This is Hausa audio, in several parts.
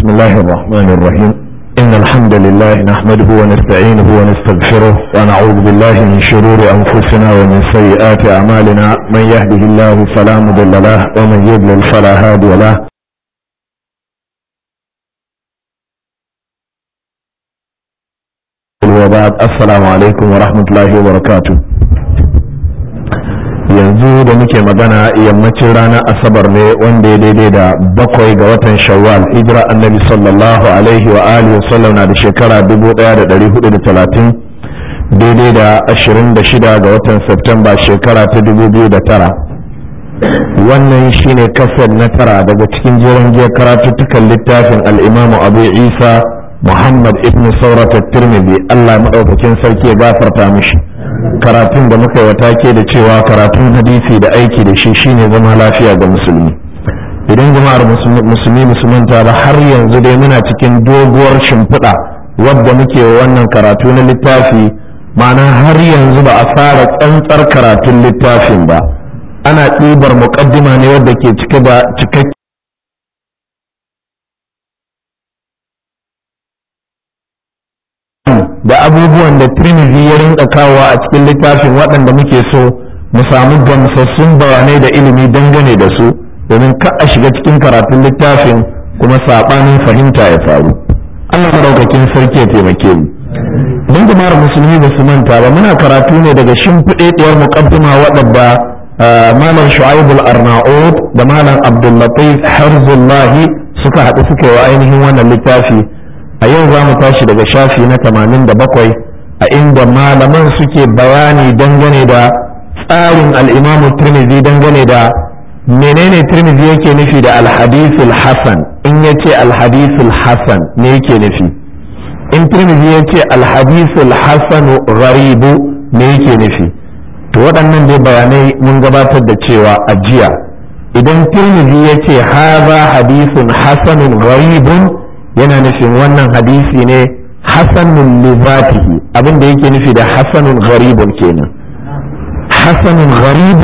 الله الرحمن الرحيم إن الحمد لله نحمده ونستعينه ونستغفره ونعوذ بالله من شرور أنفسنا ومن سيئات أعمالنا من يهده الله فلا مضل له ومن يضلل فلا هادي له وبعد السلام عليكم ورحمة الله وبركاته yanzu da muke magana yammacin ranar asabar ne wanda ya daidai da bakwai ga watan shawwal hijira annabi sallallahu alaihi wa alihi wasallam na da shekara 1430 daidai da 26 ga watan septemba shekara ta 2009 wannan shine kasar na tara daga cikin jerin jiya karatuttukan littafin al'imamu abu isa muhammad ibn saurata tirmidhi allah maɗaukakin sarki ya gafarta mishi karatun da muka yi take da cewa karatun hadisi da aiki da shi shine zama lafiya ga musulmi idan jama'ar musulmi musulmanta ba har yanzu dai muna cikin doguwar shimfiɗa wadda muke wannan karatu na littafi ma'ana har yanzu ba a fara tsantsar karatun littafin ba ana ɗibar muƙaddima ne wadda ke cike da cikakken da abubuwan da Trinity ya rinka kawowa a cikin littafin waɗanda muke so mu samu gamsassun bayanai da ilimi dangane da su domin ka a shiga cikin karatun littafin kuma saɓanin fahimta ya faru Allah madaukakin sarki ya taimake mu don jama'ar musulmi ba su manta ba muna karatu ne daga shimfiɗeɗiyar muƙaddima waɗanda malam shu'aibul arnaud da malam abdullatif harzullahi suka haɗu suka yi wa ainihin wannan littafi a yau za mu tashi daga shafi na tamanin da bakwai a inda malaman suke bayani dangane da tsarin al'imamu tirmidhi dangane da menene tirmidhi yake nufi da alhadisul hasan in ya ce alhadisul hasan me yake nufi in tirmidhi ya ce alhadisul hasanu gharibu me yake nufi to waɗannan dai bayanai mun gabatar da cewa a jiya idan tirmidhi ya ce haza hadisun hasanun gharibun yana nufin wannan hadisi ne hasanun lizatihi abin da yake nufi da hasanun gharibun kenan hasanun gharibun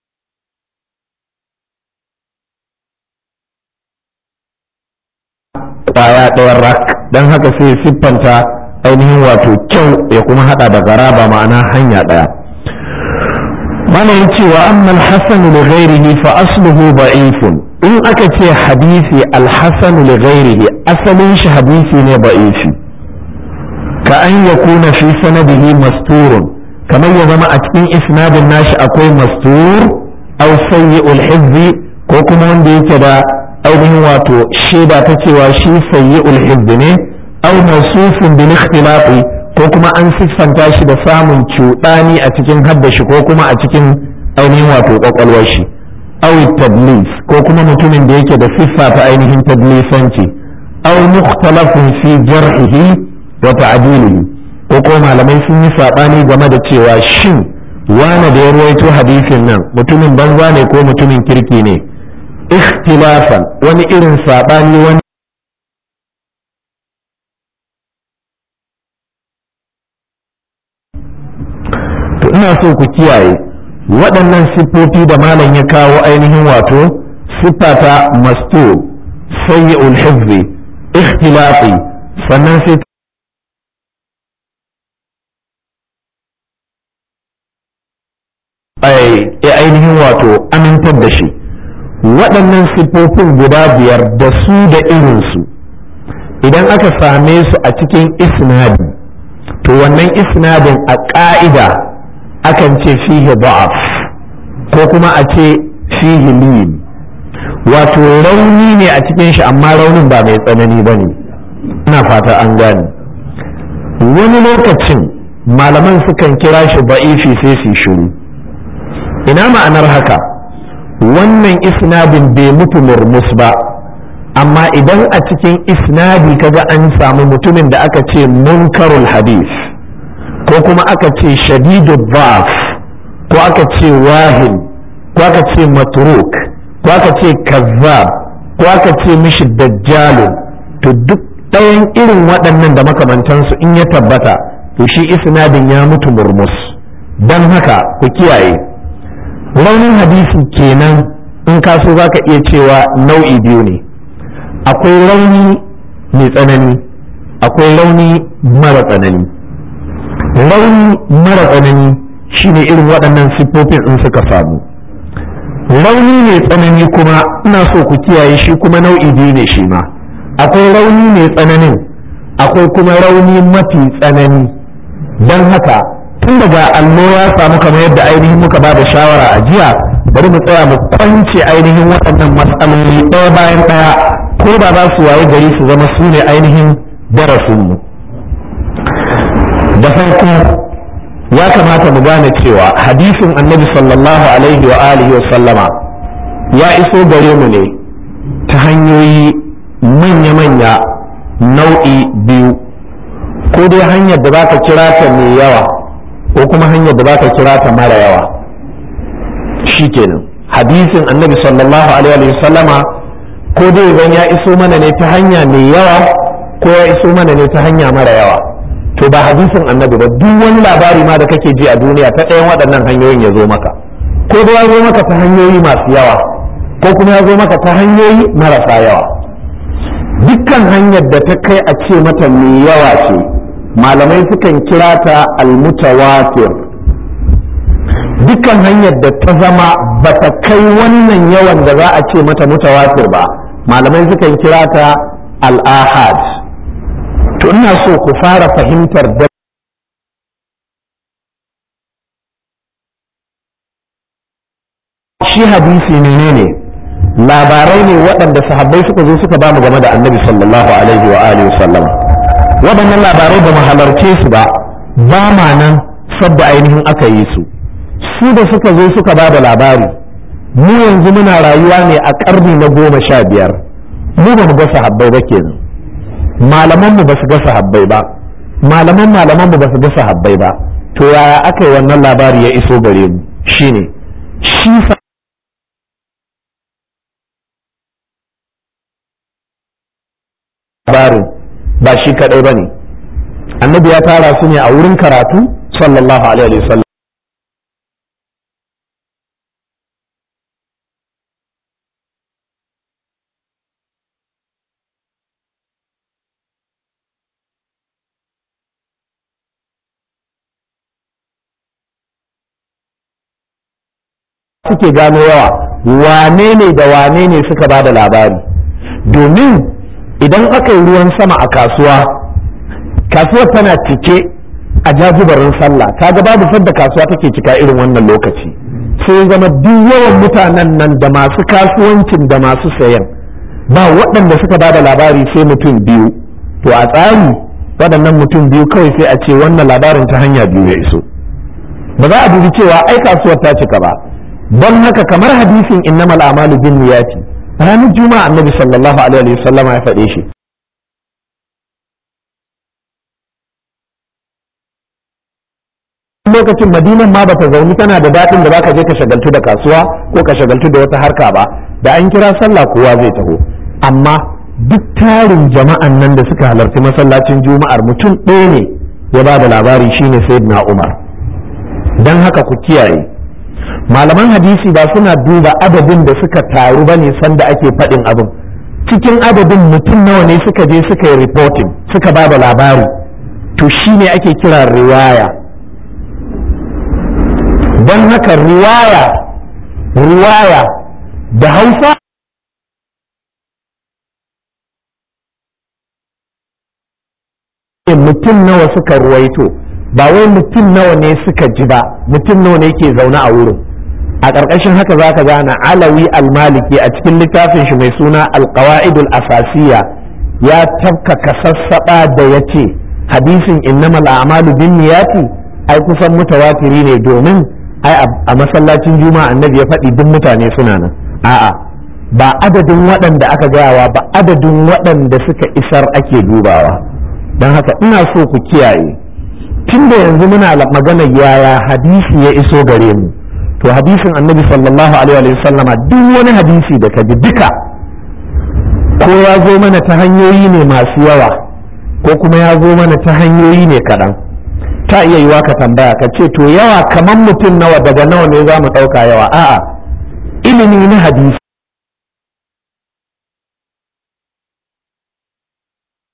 kwaya ɗayan rak don haka sai siffanta ainihin wato kyau ya kuma hada da garaba ma'ana hanya ɗaya mana ya cewa amman hasanu li ghairihi fa asluhu da'ifun in aka ce hadisi alhassanu li ghairihi asalin shi hadisi ne ba'ifi ka an ya kuna fi sanadihi masturun kamar ya zama a cikin isnadin nashi akwai mastur aw sayyi'ul hizzi ko kuma wanda yake da ainihin wato shaida ta cewa shi sayyi'ul hizzi ne aw mawsufun bil ikhtilafi ko kuma an siffanta shi da samun cuɗani a cikin haddashi ko kuma a cikin ainihin wato kwakwalwar shi aw tadlis ko kuma mutumin da yake da siffa ta ainihin tadlisanci aw mukhtalafun fi jarhihi wa ta'dilihi ko ko malamai sun yi sabani game da cewa shin wane da ya ruwaito hadisin nan mutumin banza ne ko mutumin kirki ne ikhtilafan wani irin sabani wani to ina so ku kiyaye waɗannan siffofi da malam ya kawo ainihin wato siffata masto sayyi ulhizzi ikhtilafi sannan sai ainihin wato amintar da shi waɗannan siffofin guda biyar da su da irinsu idan aka same su a cikin isnadi to wannan isnadin a ƙa'ida akan ce fihi da'af ko kuma a ce fihi lin wato rauni ne a cikin shi amma raunin ba mai tsanani ba ne ina fata an gane wani lokacin malaman sukan kira shi ba'ifi sai su shiru ina ma'anar haka wannan isnadin bai mutu murmus ba amma idan a cikin isnadi kaga an samu mutumin da aka ce munkarul hadis ko kuma aka ce shadidu baf ko aka ce wahin ko aka ce matruk ko aka ce kazzab ko aka ce mishi dajjalun to duk ɗayan irin waɗannan da makamantansu in ya tabbata to shi isnadin ya mutu murmus don haka ku kiyaye raunin hadisi kenan in ka so za ka iya cewa nau'i biyu ne akwai rauni mai tsanani akwai rauni mara tsanani rauni mara tsanani shine irin waɗannan siffofin in suka samu rauni mai tsanani kuma ina so ku kiyaye shi kuma nau'i biyu ne shi ma akwai rauni mai tsananin akwai kuma rauni mafi tsanani don haka tun daga allo ya samu kamar yadda ainihin muka ba da shawara a jiya bari mu tsaya mu kwance ainihin waɗannan matsaloli ɗaya bayan ɗaya ko ba za su waye gari su zama su ne ainihin darasinmu da farko ya kamata mu gane cewa hadisin annabi sallallahu alaihi wa alihi wa sallama ya iso gare mu ne ta hanyoyi manya-manya nau'i biyu ko dai hanyar da zaka kira ta mai yawa ko kuma hanyar da zaka kira ta mara yawa shikenan hadisin annabi sallallahu alaihi wa sallama ko dai zan ya iso mana ne ta hanya mai yawa ko ya iso mana ne ta hanya mara yawa to ba hadisin annabi ba duk wani labari ma da kake ji a duniya ta ɗayan waɗannan hanyoyin ya zo maka ko da ya zo maka ta hanyoyi masu yawa ko kuma ya zo maka ta hanyoyi marasa yawa dukkan hanyar da ta kai a ce mata mai yawa ce malamai sukan kira ta almutawatir dukkan hanyar da ta zama ba ta kai wannan yawan da za a ce mata mutawatir ba malamai sukan kira ta al-ahad to ina so ku fara fahimtar da shi hadisi menene labarai ne waɗanda sahabbai suka zo suka ba mu game da annabi sallallahu alaihi wa alihi wasallam waɗannan labarai ba mu halarce su ba ba ma nan sabda ainihin aka yi su su da suka zo suka ba da labari mu yanzu muna rayuwa ne a ƙarni na goma sha biyar mu ba mu ga sahabbai ba kenan malamanmu ba su ga sahabbai ba malaman malamanmu ba su ga sahabbai ba to yaya aka yi wannan labari ya iso gare mu shine shi labarin ba shi kadai ba ne annabi ya tara su ne a wurin karatu sallallahu alaihi wasallam suke gano yawa wane ne da wane ne suka ba da labari domin idan aka yi ruwan sama a kasuwa kasuwar tana cike a jajibarin sallah kaga babu sadda kasuwa take cika irin wannan lokaci sai zama duk yawan mutanen nan da masu kasuwancin da masu sayan ba waɗanda suka ba da labari sai mutum biyu to a tsari waɗannan mutum biyu kawai sai a ce wannan labarin ta hanya biyu ya iso ba za a dubi cewa ai kasuwar ta cika ba don haka kamar hadisin innamal a'malu bin niyati ranar juma'a annabi sallallahu alaihi wasallama ya faɗe shi lokacin madinan ma bata zauni tana da daɗin da zaka je ka shagaltu da kasuwa ko ka shagaltu da wata harka ba da an kira sallah kowa zai taho amma duk tarin jama'an nan da suka halarci masallacin juma'ar mutum ɗaya ne ya ba da labari shine sayyidina umar don haka ku kiyaye malaman hadisi ba suna duba adadin da suka taru ba ne sanda ake faɗin abin cikin adadin mutum nawa ne suka je suka yi reporting suka ba da labari to shine ake kira riwaya don haka riwaya riwaya da hausa mutum nawa suka ruwaito ba wai mutum nawa ne suka ji ba mutum nawa ne ke zaune a wurin a ƙarƙashin haka za ka gane alawi almaliki a cikin littafin shi mai suna alƙawa'idul asasiya ya tafka kasassaɓa da ya ce hadisin innamal a'malu bin niyati ai kusan mutawatiri ne domin ai a masallacin juma'a annabi ya faɗi duk mutane suna nan a'a ba adadin waɗanda aka gayawa ba adadin waɗanda suka isar ake dubawa don haka ina so ku kiyaye tunda yanzu muna magana yaya hadisi ya iso gare mu to hadisin annabi sallallahu alaihi wa sallama duk wani hadisi da ka ji duka ko ya zo mana ta hanyoyi ne masu yawa ko kuma ya zo mana ta hanyoyi ne kaɗan ta iya yiwa ka tambaya ka ce to yawa kamar mutum nawa daga nawa ne za mu ɗauka yawa a'a ilimi na hadisi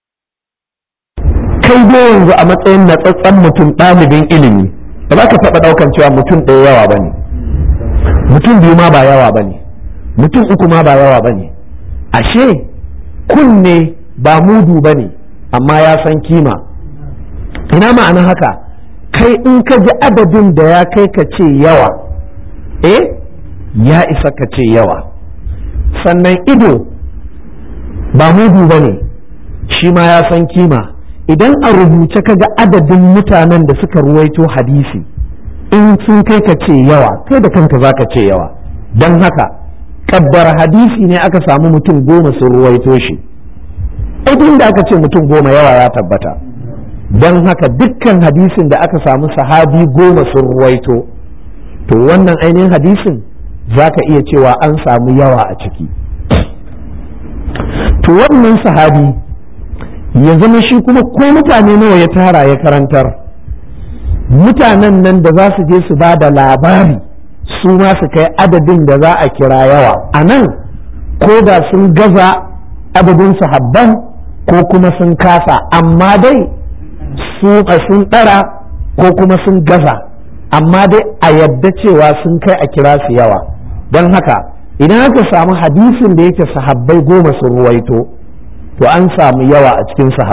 dai yanzu a matsayin natsatsen mutum ɗalibin ilimi ba za ka taɓa ɗaukan cewa mutum ɗaya yawa ba ne mutum biyu ma ba yawa ba ne mutum uku ma ba yawa ba ne ashe kunne ba mudu ba ne amma ya san kima ina ma'anin haka kai in ka ji adadin da ya kai ka ce yawa eh ya isa ka ce yawa sannan ido ba mudu ba ne shi ma ya san kima idan a rubuce ka ga adadin mutanen da suka ruwaito hadisi in sun kai ka ce yawa kai da kanka za ka ce yawa don haka kaddar hadisi ne aka samu mutum goma sun ruwaito shi idan da aka ce mutum goma yawa ya tabbata don haka dukkan hadisin da aka samu sahabi goma sun ruwaito to wannan ainihin hadisin za ka iya cewa an samu yawa a ciki to wannan sahabi ya zama shi kuma ko mutane nawa ya tara ya karantar mutanen nan da za su je su ba da labari su ma su kai adadin da za a kira yawa a nan ko da sun gaza adadin sahabban ko kuma sun kasa amma dai su sun ɗara ko kuma sun gaza amma dai a yadda cewa sun kai a kira su yawa don haka idan aka samu hadisin da yake sahabbai goma sun ruwaito to an samu yawa a cikin sahabbai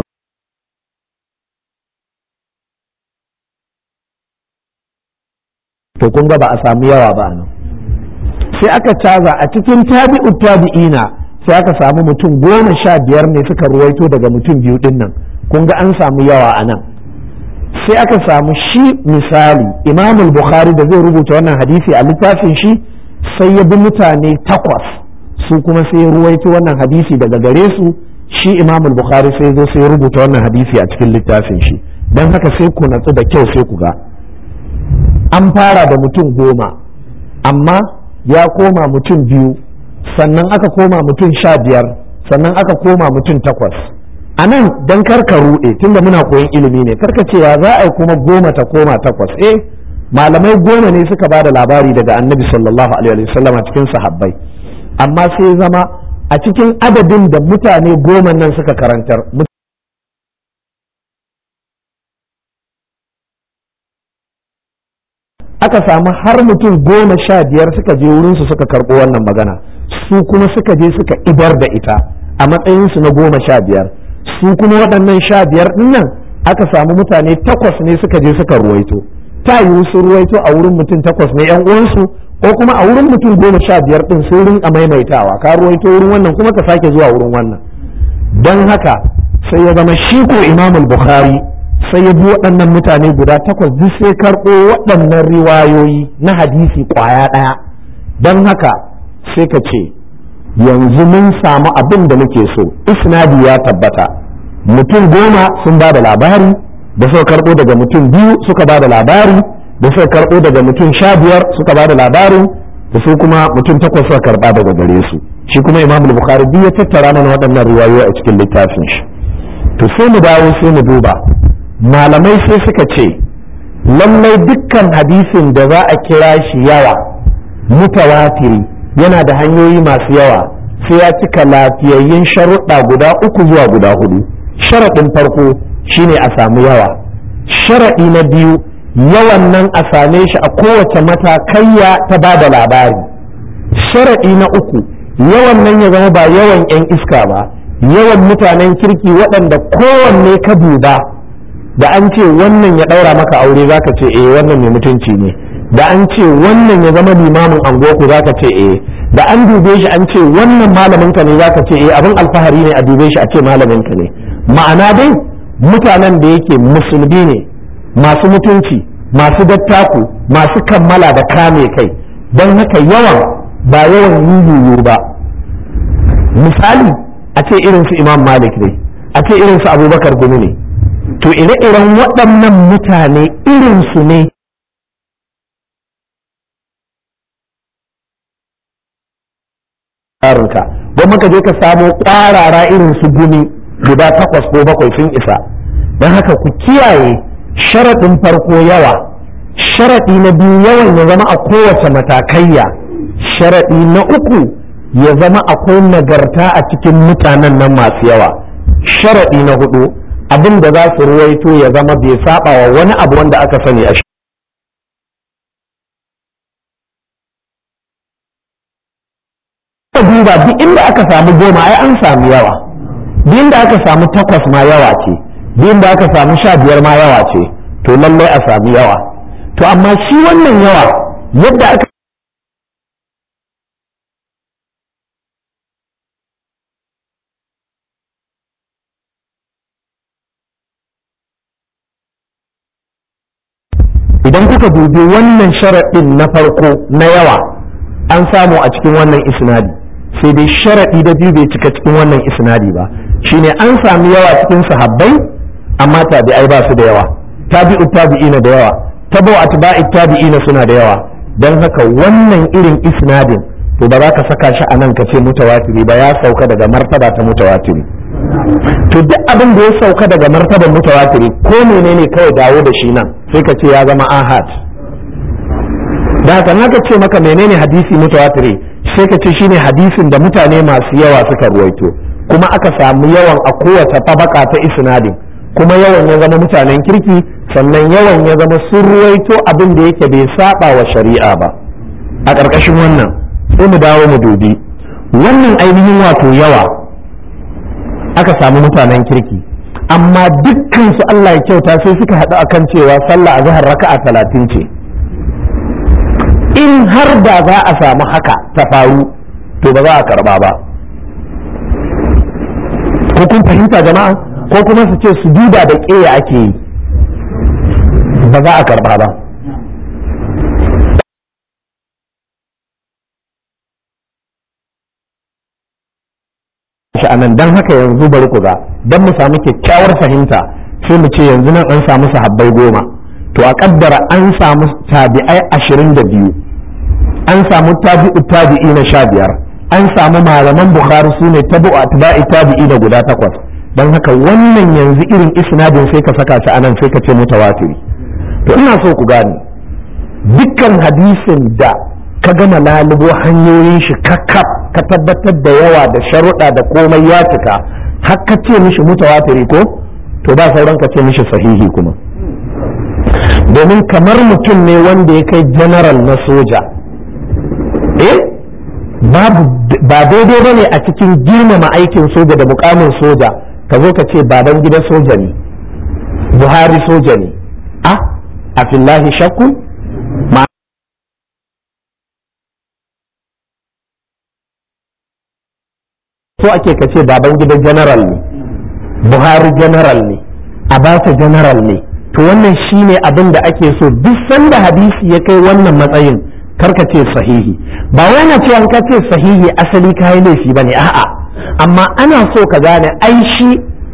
to kun ga ba a samu yawa ba nan sai aka caza a cikin tabi'u tabi'ina sai aka samu mutum goma sha biyar ne suka ruwaito daga mutum biyu din nan kun ga an samu yawa a nan sai aka samu shi misali imamul bukhari da zai rubuta wannan hadisi a littafin shi sai ya bi mutane takwas su kuma sai ya ruwaito wannan hadisi daga gare su shi imamul bukhari sai zo sai ya rubuta wannan hadisi a cikin littafin shi don haka sai ku natsu da kyau sai ku ga an fara da mutum goma amma ya koma mutum biyu sannan aka koma mutum sha biyar sannan aka koma mutum takwas a nan don karka ruɗe tunda muna koyon ilimi ne karka cewa za a yi kuma goma ta koma takwas eh malamai goma ne suka ba da labari daga annabi sallallahu alaihi wasallam a cikin sahabbai amma sai zama a cikin adadin da mutane goma nan suka karantar aka samu har mutum goma sha biyar suka je wurinsu suka karɓo wannan magana su kuma suka je suka idar da ita a matsayinsu na goma sha biyar su kuma waɗannan sha biyar nan aka samu mutane takwas ne suka je suka ruwaito ta yiwu sun ruwaito a wurin mutum takwas ne yan uwansu ko kuma a wurin mutum goma sha biyar ɗin sun rinka maimaitawa ka ruwaito wurin wannan kuma ka sake zuwa wurin wannan don haka sai ya zama shi ko imamul bukhari sai ya bi waɗannan mutane guda takwas duk sai karɓo waɗannan riwayoyi na hadisi ƙwaya ɗaya don haka sai ka ce yanzu mun samu abin da muke so isnadi ya tabbata mutum goma sun ba da labari da suka karɓo daga mutum biyu suka ba da labari da suka karɓo daga mutum sha biyar suka ba da labarin da su kuma mutum takwas suka karɓa daga gare su shi kuma imam bukhari duk ya tattara mana waɗannan riwayoyi a cikin littafin shi to sai mu dawo sai mu duba malamai sai suka ce lallai dukkan hadisin da za a kira shi yawa mutawatiri yana da hanyoyi masu yawa sai ya cika lafiyayyen sharuɗa guda uku zuwa guda hudu sharaɗin farko shine a samu yawa sharaɗi na biyu yawan nan a same shi a kowace matakaiya ta ba da labari sharaɗi na uku yawan nan ya zama ba yawan 'yan iska ba yawan mutanen kirki waɗanda kowanne ka duba da an ce wannan ya ɗaura maka aure zaka ce eh wannan mai mutunci ne da an ce wannan ya zama limamin angoku zaka ce eh da an dube shi an ce wannan malamin ka ne zaka ce eh abin alfahari ne a dube shi a ce malamin ka ne ma'ana dai mutanen da yake musulmi ne masu mutunci masu dattaku masu kammala da kame kai don haka yawan ba yawan yuyuyu ba misali a ce irin su imam malik ne a ce irin su abubakar gumi ne to ire-iren waɗannan mutane irinsu ne tsarinka don maka je ka samo ƙwarara irin su gumi guda takwas ko bakwai sun isa don haka ku kiyaye sharaɗin farko yawa sharaɗi na biyu yawan ya zama a kowace matakayya sharaɗi na uku ya zama akwai nagarta a cikin mutanen nan masu yawa sharaɗi na hudu abin da za su ruwaito ya zama bai saba wa wani abu wanda aka sani a duba duk inda aka samu goma ai an samu yawa duk inda aka samu takwas ma yawa ce duk inda aka samu sha biyar ma yawa ce to lallai a samu yawa to amma shi wannan yawa yadda aka idan kuka dubi wannan sharaɗin na farko na yawa an samu a cikin wannan isnadi sai dai sharaɗi da biyu bai cika cikin wannan isnadi ba shine an sami yawa cikin sahabbai amma tabi'ai ba su da yawa tabi'u tabi'ina da yawa tabo atba'i tabi'ina suna da yawa dan haka wannan irin isnadin to ba za ka saka shi a nan ka ce mutawatiri ba ya sauka daga martaba ta mutawatiri to duk abin da ya sauka daga martaban mutawatiri ko menene kawai dawo da shi nan sai ka ce ya zama ahad da haka naka ce maka menene hadisi mutawatiri sai ka ce shine hadisin da mutane masu yawa suka ruwaito kuma aka samu yawan a kowace tabaka ta isnadin kuma yawan ya zama mutanen kirki sannan yawan ya zama sun ruwaito abin da yake bai saba wa shari'a ba a ƙarƙashin wannan sai mu dawo mu dubi wannan ainihin wato yawa aka samu mutanen kirki amma dukkan su Allah ya kyauta sai suka haɗu akan cewa sallah a zahar raka'a talatin ce in har da za a samu haka ta faru to ba za a karba ba ko kun fahimta jama'a ko kuma su ce su duba da ƙeya ake yi ba za a karba ba sha'anan don haka yanzu bari ku ga don mu samu kyakkyawar fahimta sai mu ce yanzu nan an samu sahabbai goma to a kaddara an samu tabi'ai ashirin da biyu an samu tabi'u tabi'i na sha biyar an samu malaman bukhari su ne tabu atba'i tabi'i da guda takwas don haka wannan yanzu irin isnadin sai ka saka shi anan sai ka ce mutawatiri to ina so ku gane dukkan hadisin da ka gama lalubo hanyoyin shi kakkaf ka tabbatar da yawa da sharuɗa da komai ya cika har ka ce mishi mutawatiri ko to ba sauran ka ce mishi sahihi kuma domin kamar mutum ne wanda ya kai general na soja eh babu ba daidai bane a cikin girmama aikin soja da mukamin soja ka zo ka ce baban gidan soja ne buhari soja ne a a fillahi shakku ma so ake ka ce baban gidan general ne buhari general ne abacha general ne to wannan shine abin da ake so duk sanda hadisi ya kai wannan matsayin karka ce sahihi ba wai na ce an ka ce sahihi asali kayi laifi bane a'a amma ana so ka gane ai shi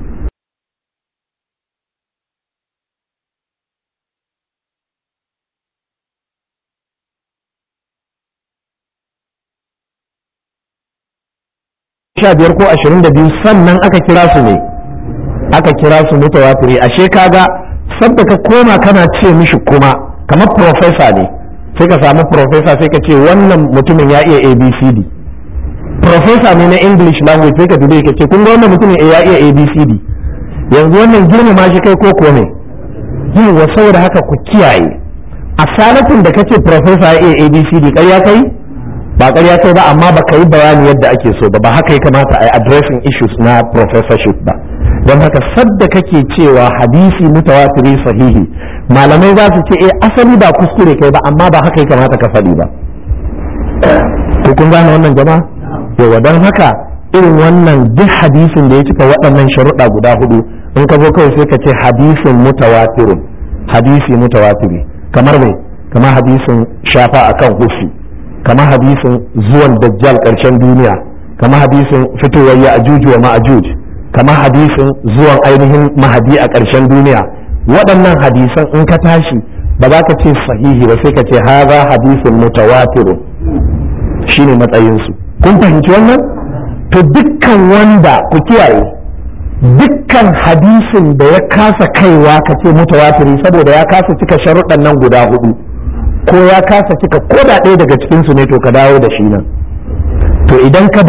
sha biyar ko ashirin da biyu sannan aka kira su ne aka kira su mutawatiri ashe kaga sabda ka koma kana ce mishi kuma kamar profesa ne sai ka samu profesa sai ka ce wannan mutumin ya iya abcd profesa ne na english language sai ka dube ka ce kun ga wannan mutumin ya iya abcd yanzu wannan girmama shi kai ko ko ne yawa saboda haka ku kiyaye a salatin da kace profesa ya iya abcd ƙarya kai ba ƙarya kai ba amma ba ka yi bayani yadda ake so ba ba haka ya kamata a yi addressing issues na professorship ba don haka sadda kake cewa hadisi mutawatiri sahihi malamai za su ce eh asali ba kuskure kai ba amma ba haka ya kamata ka faɗi ba ko kun gane wannan jama'a yawa don haka irin wannan duk hadisin da ya cika waɗannan sharuɗa guda hudu in ka zo kawai sai ka ce hadisin mutawatirun hadisi mutawatiri kamar mai kamar hadisin shafa akan hufi kamar hadisin zuwan dajjal ƙarshen duniya kamar hadisin fitowar ya ajuju wa ma'ajuj kamar hadisin zuwan ainihin mahadi a ƙarshen duniya waɗannan hadisan in ka tashi ba za ka ce sahihi ba sai ka ce haza hadisin mutawatirun shine matsayinsu kun fahimci wannan to dukkan wanda ku kiyaye dukkan hadisin da ya kasa kaiwa ka ce mutawatiri saboda ya kasa cika sharuɗan nan guda hudu ko ya kasa cika ko da ɗaya daga cikinsu ne to ka dawo da shi nan to idan ka dawo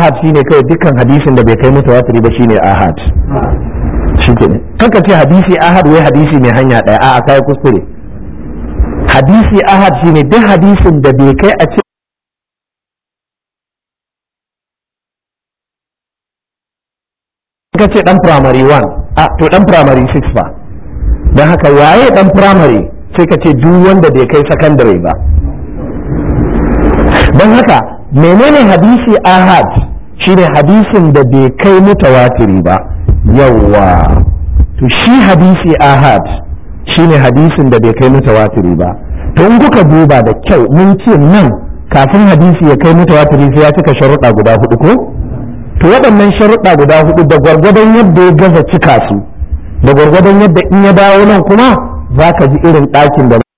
ahad shine kai dukkan hadisin da bai kai mutawatiri ba shine ahad shike ne kaka ce hadisi ahad wai hadisi mai hanya daya a'a kai kuskure hadisi ahad shine duk hadisin da bai kai a ce ka ce dan primary 1 a to dan primary 6 ba don haka waye dan primary sai ka ce duk wanda bai kai secondary ba don haka menene hadisi ahad shine hadisin da bai kai mutawatiri ba yawwa to shi hadisi ahad shine hadisin da bai kai mutawatiri ba to in kuka duba da kyau mun ce nan kafin hadisi ya kai mutawatiri sai ya cika sharuɗa guda hudu ko to waɗannan sharuɗa guda hudu da gwargwadon yadda ya gaza cika su da gwargwadon yadda in ya dawo nan kuma za ka ji irin ɗakin da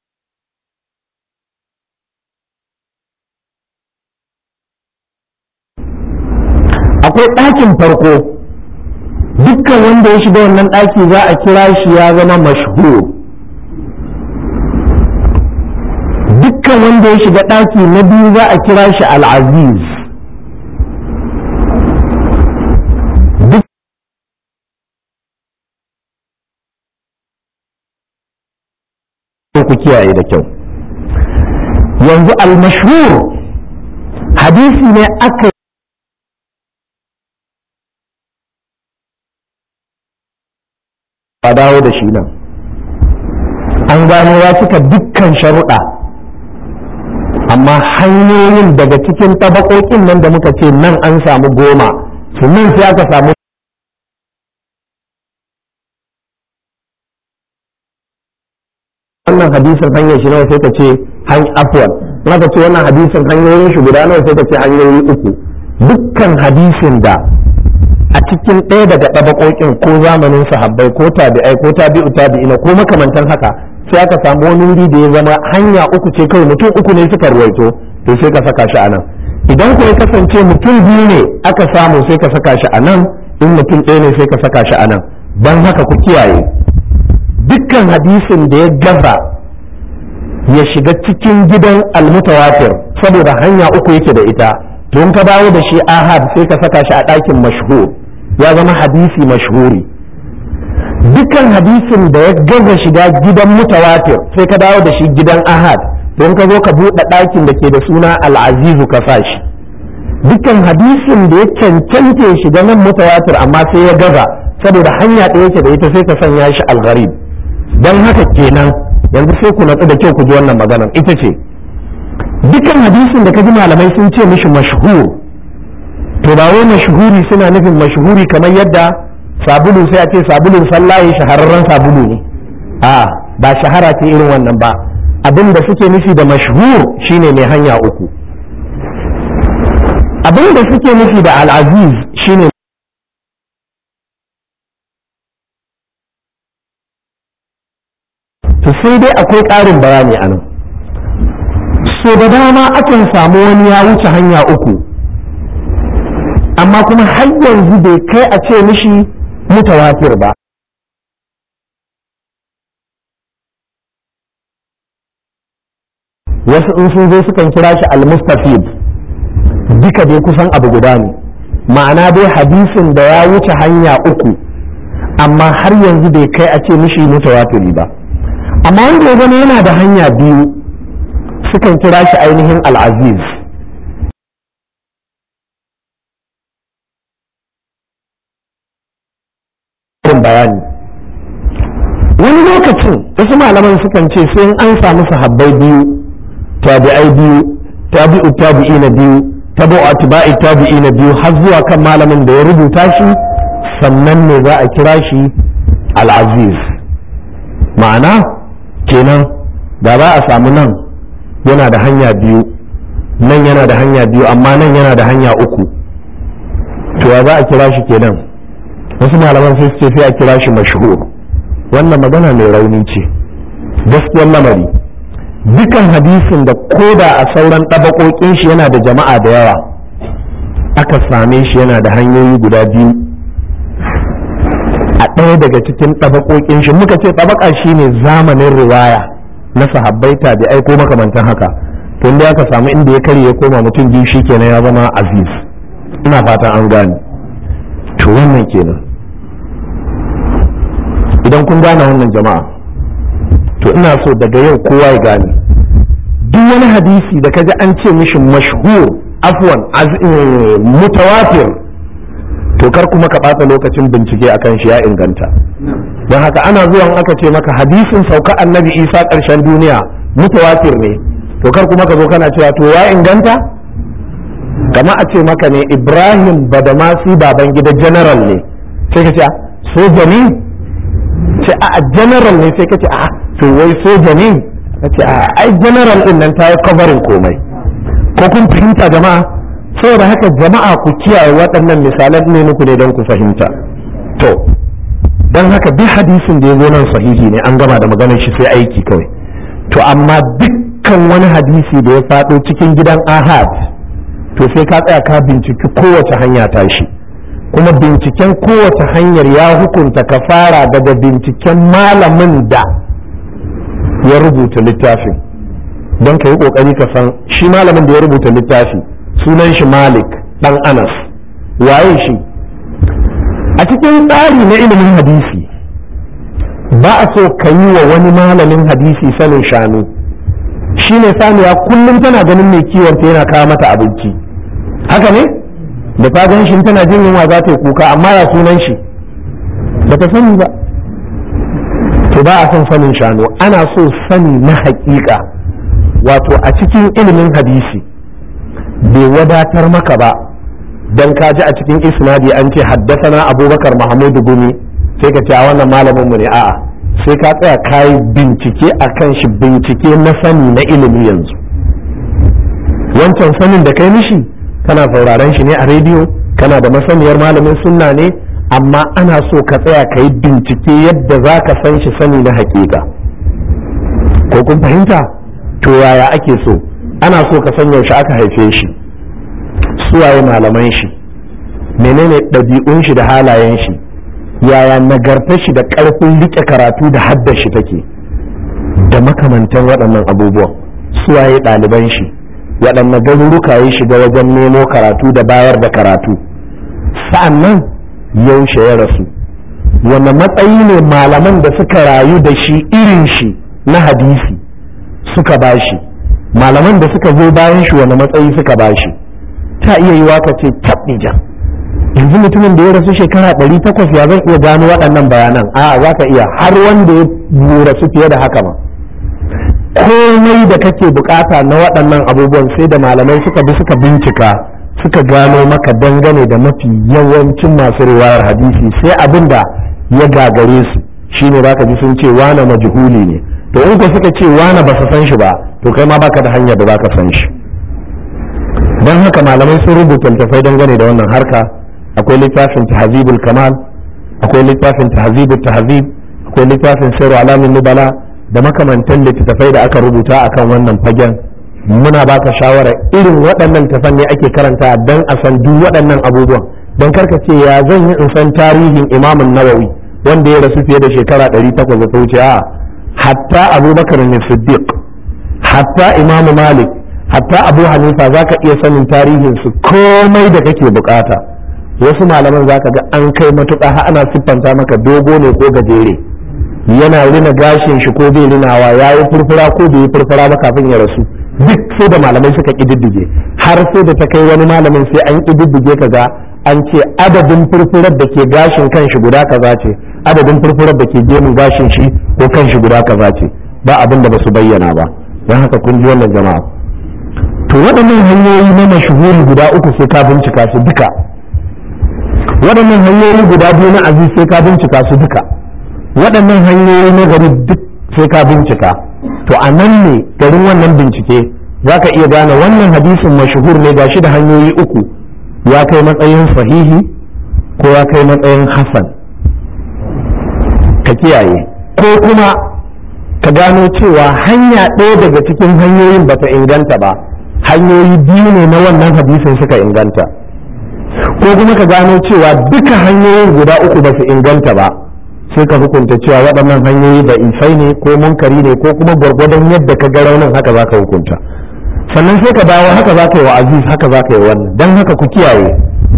akwai ɗakin farko dukkan wanda ya shiga wannan ɗaki za a kira shi ya zama mashhur dukkan wanda ya shiga ɗaki na biyu za a kira shi al'aziz ku kiyaye da kyau yanzu al-mashhur hadisi ne aka a dawo da shi nan an gano ya cika dukkan sharuɗa amma hanyoyin daga cikin tabakokin nan da muka ce nan an samu goma nan sai aka samu wannan hadisin hanyar shi nawa sai ka ce hanyar afwan ka ce wannan hadisin hanyoyin shi guda nawa sai ka ce hanyoyi uku dukkan hadisin da a cikin ɗaya daga ɗabaƙoƙin ko zamanin sahabbai ko tabi'ai ko tabi'u tabi'ina ko makamantan haka sai aka samu wani wuri da ya zama hanya uku ce kawai mutum uku ne suka ruwaito to sai ka saka shi a nan idan ko ya kasance mutum biyu ne aka samu sai ka saka shi a nan in mutum ɗaya ne sai ka saka shi a nan don haka ku kiyaye dukkan hadisin da ya gaza ya shiga cikin gidan almutawatir saboda hanya uku yake da ita to in ka dawo da shi ahad sai ka saka shi a ɗakin mashhur ya zama hadisi mashhuri dukkan hadisin da ya gaza shiga gidan mutawatir sai ka dawo da shi gidan ahad to in ka zo ka buɗe ɗakin da ke da suna al'azizu ka sa shi dukkan hadisin da ya cancanta ya shiga nan mutawatir amma sai ya gaza saboda hanya ɗaya yake da ita sai ka sanya shi al-gharib don haka kenan yanzu sai ku natsu da kyau ku ji wannan maganar ita ce dukan hadisin da ka ji malamai sun ce mishi mashhur to ba wai mashhuri suna nufin mashhuri kamar yadda sabulu sai a ce sabulun sallaye shahararren sabulu ne a ba shahara ce irin wannan ba abin da suke nufi da mashhur shine mai hanya uku abin da suke nufi da al'aziz shine to sai dai akwai ƙarin bayani a nan so da dama akan samu wani ya wuce hanya uku amma kuma har yanzu bai kai a ce mishi mutawatir ba wasu in sun zo sukan kira shi al-mustafid duka dai kusan abu guda ne ma'ana dai hadisin da ya wuce hanya uku amma har yanzu bai kai a ce mishi mutawatiri ba amma wanda ya zama yana da hanya biyu sukan kira shi ainihin al'aziz bayani wani lokacin wasu malaman sukan ce sai an samu sahabbai biyu tabi'ai biyu tabi'u tabi'i na biyu tabi'u atba'i tabi'i na biyu har zuwa kan malamin da ya rubuta shi sannan ne za a kira shi al'aziz ma'ana kenan da za a samu nan yana da hanya biyu nan yana da hanya biyu amma nan yana da hanya uku to ya za a kira shi kenan wasu malaman sai suke sai a kira shi mashhur wannan magana mai rauni ce gaskiyar lamari dukan hadisin da koda a sauran ɗabaƙoƙin shi yana da jama'a da yawa aka same shi yana da hanyoyi guda biyu a ɗaya daga cikin ɗabaƙoƙin shi muka ce ɗabaƙa shi ne zamanin riwaya na sahabbai tabi'ai ko makamantan haka tun da aka samu inda ya karye ya koma mutum biyu shi kenan ya zama aziz ina fatan an gane to wannan kenan idan kun gane wannan jama'a to ina so daga yau kowa ya gane duk wani hadisi da kaji an ce mishi mashhur afwan mutawatir to kar kuma ka ɓata lokacin bincike akan shi ya inganta don haka ana zuwa aka ce maka hadisin sauka annabi isa ƙarshen duniya mutawatir ne to kar kuma ka zo kana cewa to ya inganta kama a ce maka ne ibrahim badamasi baban gida general ne sai ka ce soja ne ce a general ne sai ka ce a to wai soja ne ka ce a ai general din nan ta yi covering komai ko kun fahimta jama'a saboda haka jama'a ku kiyaye waɗannan misalan ne muku ne don ku fahimta to don haka duk hadisin da ya zo nan sahihi ne an gama da maganar shi sai aiki kawai to amma dukkan wani hadisi da ya faɗo cikin gidan ahad to sai ka tsaya ka binciki kowace hanya tashi kuma binciken kowace hanyar ya hukunta ka fara daga binciken malamin da ya rubuta littafin don ka yi ƙoƙari ka san shi malamin da ya rubuta littafi sunan shi malik ɗan anas waye shi a cikin tsari na ilimin hadisi ba a so ka yi wa wani malamin hadisi sanin shanu shi ne saniya kullum tana ganin mai kiwonta yana kawo mata abinci haka ne da ta gan shi tana jin yunwa za ta yi kuka amma ya sunan shi ba ta sani ba to ba a son sanin shanu ana so sani na haƙiƙa wato a cikin ilimin hadisi bai wadatar maka ba dan ka ji a cikin isnadi an ce haddasana abubakar mahmudu gumi sai ka ce a wannan malamin mu ne a'a sai ka tsaya kayi bincike a kan shi bincike na sani na ilimi yanzu wancan sanin da kai mishi kana sauraron shi ne a rediyo kana da masaniyar malamin sunna ne amma ana so ka tsaya ka yi bincike yadda za ka san shi sani na hakika ko kun fahimta to yaya ake so ana so ka san yaushe aka haife shi suwaye malaman shi menene ɗabi'un shi da halayen shi yaya nagartar shi da ƙarfin riƙe karatu da haddar shi take da makamantan waɗannan abubuwan suwaye ɗaliban shi waɗanne garuruka ya shiga wajen nemo karatu da bayar da karatu sa'annan yaushe ya rasu wanne matsayi ne malaman da suka rayu da shi irin shi na hadisi suka bashi malaman da suka zo bayan shi wanne matsayi suka bashi ta iya yi waka ce tabbijan yanzu mutumin da ya rasu shekara ɗari takwas ya zan iya gano waɗannan bayanan a za ka iya har wanda ya rasu fiye da haka ma komai da kake bukata na waɗannan abubuwan sai da malamai suka bi suka bincika suka gano maka dangane da mafi yawancin masu riwayar hadisi sai abin da ya gagare su shine baka ji sun ce wane majhuli ne to in ko suka ce wane ba su san shi ba to kai ma baka da hanyar da baka san shi don haka malamai sun rubuta littafai dangane da wannan harka akwai littafin tahzibul kamal akwai littafin tahzibul tahzib akwai littafin sirru alamin nubala da makamantan littattafai da aka rubuta akan wannan fagen muna baka shawara irin waɗannan littattafan ne ake karanta don a san duk waɗannan abubuwan don karka ce ya zan yi in san tarihin imamun nawawi wanda ya rasu fiye da shekara ɗari takwas da ta wuce a hatta abubakar ne siddiq hatta imamu malik hatta abu hanifa za ka iya sanin tarihin su komai da kake bukata wasu malaman za ka ga an kai matuƙa har ana siffanta maka dogo ne ko gajere yana rina gashin shi ko bai rinawa ya yi furfura ko bai yi furfura ba kafin ya rasu duk sai da malamai suka ƙididdige har sai da ta kai wani malamin sai an ƙididdige ka ga an ce adadin furfurar da ke gashin kan shi guda kaza ce adadin furfurar da ke gemun gashin shi ko kan shi guda kaza ce ba abin da ba su bayyana ba don haka kun ji wannan jama'a to waɗannan hanyoyi na mashuhuri guda uku sai ka bincika su duka waɗannan hanyoyi guda biyu na aziz sai ka bincika su duka waɗannan hanyoyi na gari duk sai ka bincika to a nan ne garin wannan bincike za ka iya gane wannan hadisin mashuhur ne gashi da hanyoyi uku ya kai matsayin sahihi ko ya kai matsayin hasan ka kiyaye ko kuma ka gano cewa hanya ɗaya daga cikin hanyoyin bata inganta ba hanyoyi biyu ne na wannan hadisin suka inganta ko kuma ka gano cewa duka hanyoyin guda uku ba su inganta ba sai ka hukunta cewa waɗannan hanyoyi da isai ne ko munkari ne ko kuma gwargwadon yadda ka ga raunin haka za ka hukunta sannan sai ka dawo haka za ka yi wa aziz haka za ka yi wannan don haka ku kiyaye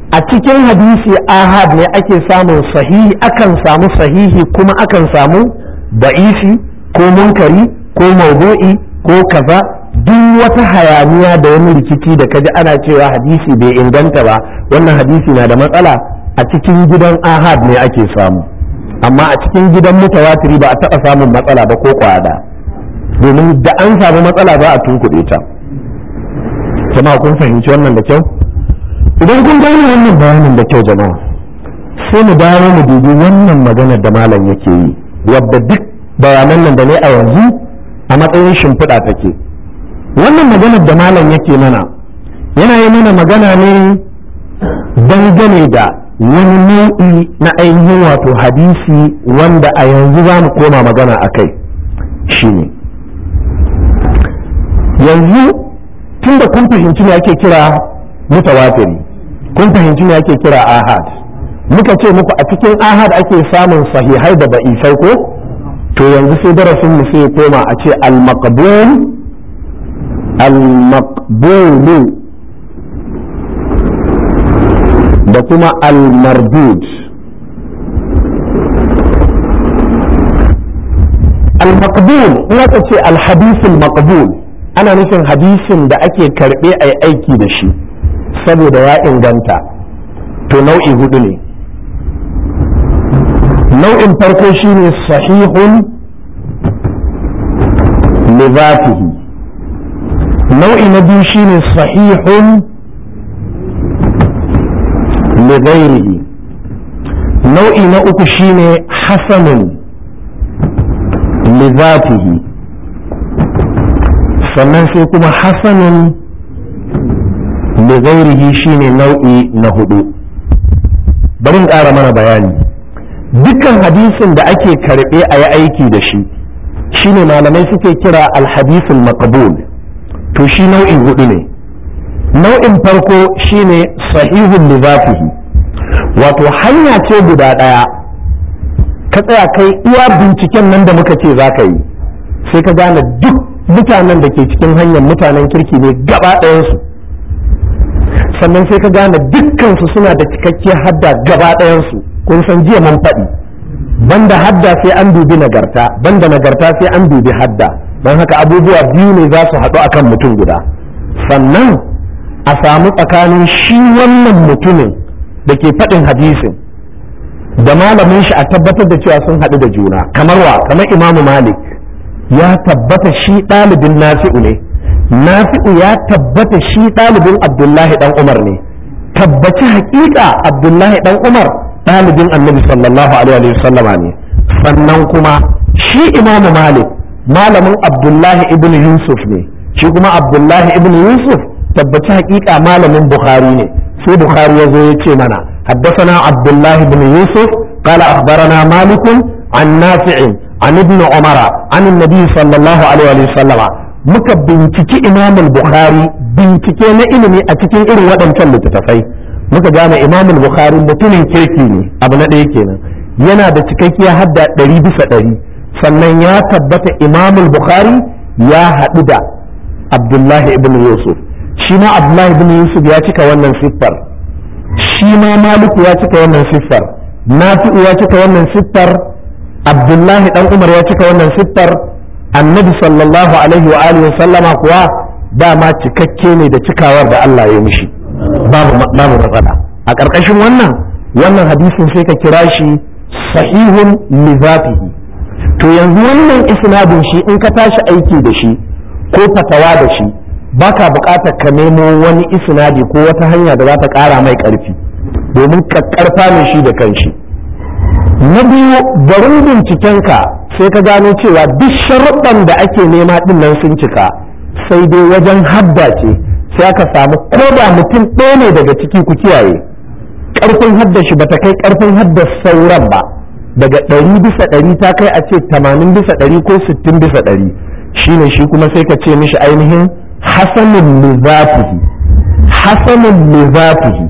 a cikin hadisi ahad ne ake samun sahihi akan samu sahihi kuma akan samu da'isi ko munkari ko maudu'i ko kaza duk wata hayaniya da wani rikici da kaji ana cewa hadisi bai inganta ba wannan hadisi na da matsala a cikin gidan ahad ne ake samu amma a cikin gidan mutawatiri ba a taɓa samun matsala ba ko kwada domin da an samu matsala za a tunkuɗe ta jama'a kun fahimci wannan da kyau idan kun gane wannan bayanin da kyau jama'a sai mu dawo mu dubi wannan maganar da malam yake yi wadda duk bayanan nan da ne a yanzu a matsayin shimfiɗa take wannan maganar da malam yake mana yana yi mana magana ne dangane da wani nau'i na ainihin wato hadisi wanda a yanzu za mu koma magana a kai shine yanzu tun da kun fahimci ne ake kira mutawatiri kun fahimci ne ake kira ahad muka ce muku a cikin ahad ake samun sahihai da ba'isai ko to yanzu sai darasin mu sai koma a ce al-maqbul al-maqbulu da kuma al-mardud al-maqbul in aka ce al-hadith al-maqbul ana nufin hadisin da ake karbe a aiki da shi saboda ya inganta to nau'i hudu ne nau'in farko shine sahihun li nau'i na biyu shine sahihun li ghairihi nau'i na uku shine hasanun li zatihi sannan sai kuma hasanun li ghairihi shine nau'i na hudu bari in ƙara mana bayani dukkan hadisin da ake karɓe a yi aiki da shi shine malamai suke kira alhadisul maqbul to shi nau'i hudu ne nau'in farko shine sahihun li zatihi wato hanya ce guda ɗaya ka tsaya kai iya binciken nan da muka ce za ka yi sai ka gane duk mutanen da ke cikin hanyar mutanen kirki ne gaba ɗayansu sannan sai ka gane dukkansu suna da cikakkiyar hadda gaba ɗayansu kun san jiya mun faɗi banda hadda sai an dubi nagarta banda nagarta sai an dubi hadda don haka abubuwa biyu ne za su haɗu akan mutum guda sannan a samu tsakanin shi wannan mutumin da ke faɗin hadisin da malamin shi a tabbatar da cewa sun haɗu da juna kamar wa kamar imamu malik ya tabbata shi ɗalibin nafi'u ne nafi'u ya tabbata shi ɗalibin abdullahi ɗan umar ne tabbaci haƙiƙa abdullahi ɗan umar ɗalibin annabi sallallahu alaihi wasallama ne sannan kuma shi imamu malik malamin abdullahi ibn yusuf ne shi kuma abdullahi ibn yusuf tabbaci haƙiƙa malamin bukhari ne sai bukhari ya zo ya ce mana حدثنا عبد الله بن يوسف قال أخبرنا مالك عن نافع عن ابن عمر عن النبي صلى الله عليه وسلم muka binciki imam bukhari bincike na ilimi a cikin irin waɗancan littattafai muka gane imam bukhari mutumin kirki ne abu na ɗaya kenan yana da cikakkiya hadda ɗari bisa ɗari sannan ya tabbata imam bukhari ya haɗu da abdullahi ibn yusuf shi ma abdullahi ibn yusuf ya cika wannan siffar shi ma maliku ya cika wannan siffar nafi'u ya cika wannan siffar abdullahi dan umar ya cika wannan siffar annabi sallallahu alaihi wa alihi sallama kuwa dama cikakke ne da cikawar da Allah ya mishi babu babu matsala a ƙarƙashin wannan wannan hadisin sai ka kira shi sahihun li zatihi to yanzu wannan isnadin shi in ka tashi aiki da shi ko fatawa da shi baka buƙatar ka nemo wani isnadi ko wata hanya da za ta ƙara mai ƙarfi domin ka ƙarfa ne shi da kanshi na biyu garin bincikenka sai ka gano cewa duk sharuɗan da ake nema ɗin nan sun cika sai dai wajen hadda ce sai aka samu ko da mutum ɗaya ne daga ciki ku kiyaye ƙarfin hadda shi bata kai ƙarfin hadda sauran ba daga ɗari bisa ɗari ta kai a ce tamanin bisa ɗari ko sittin bisa ɗari shine shi kuma sai ka ce mishi ainihin hasanun lizatihi hasanun lizatihi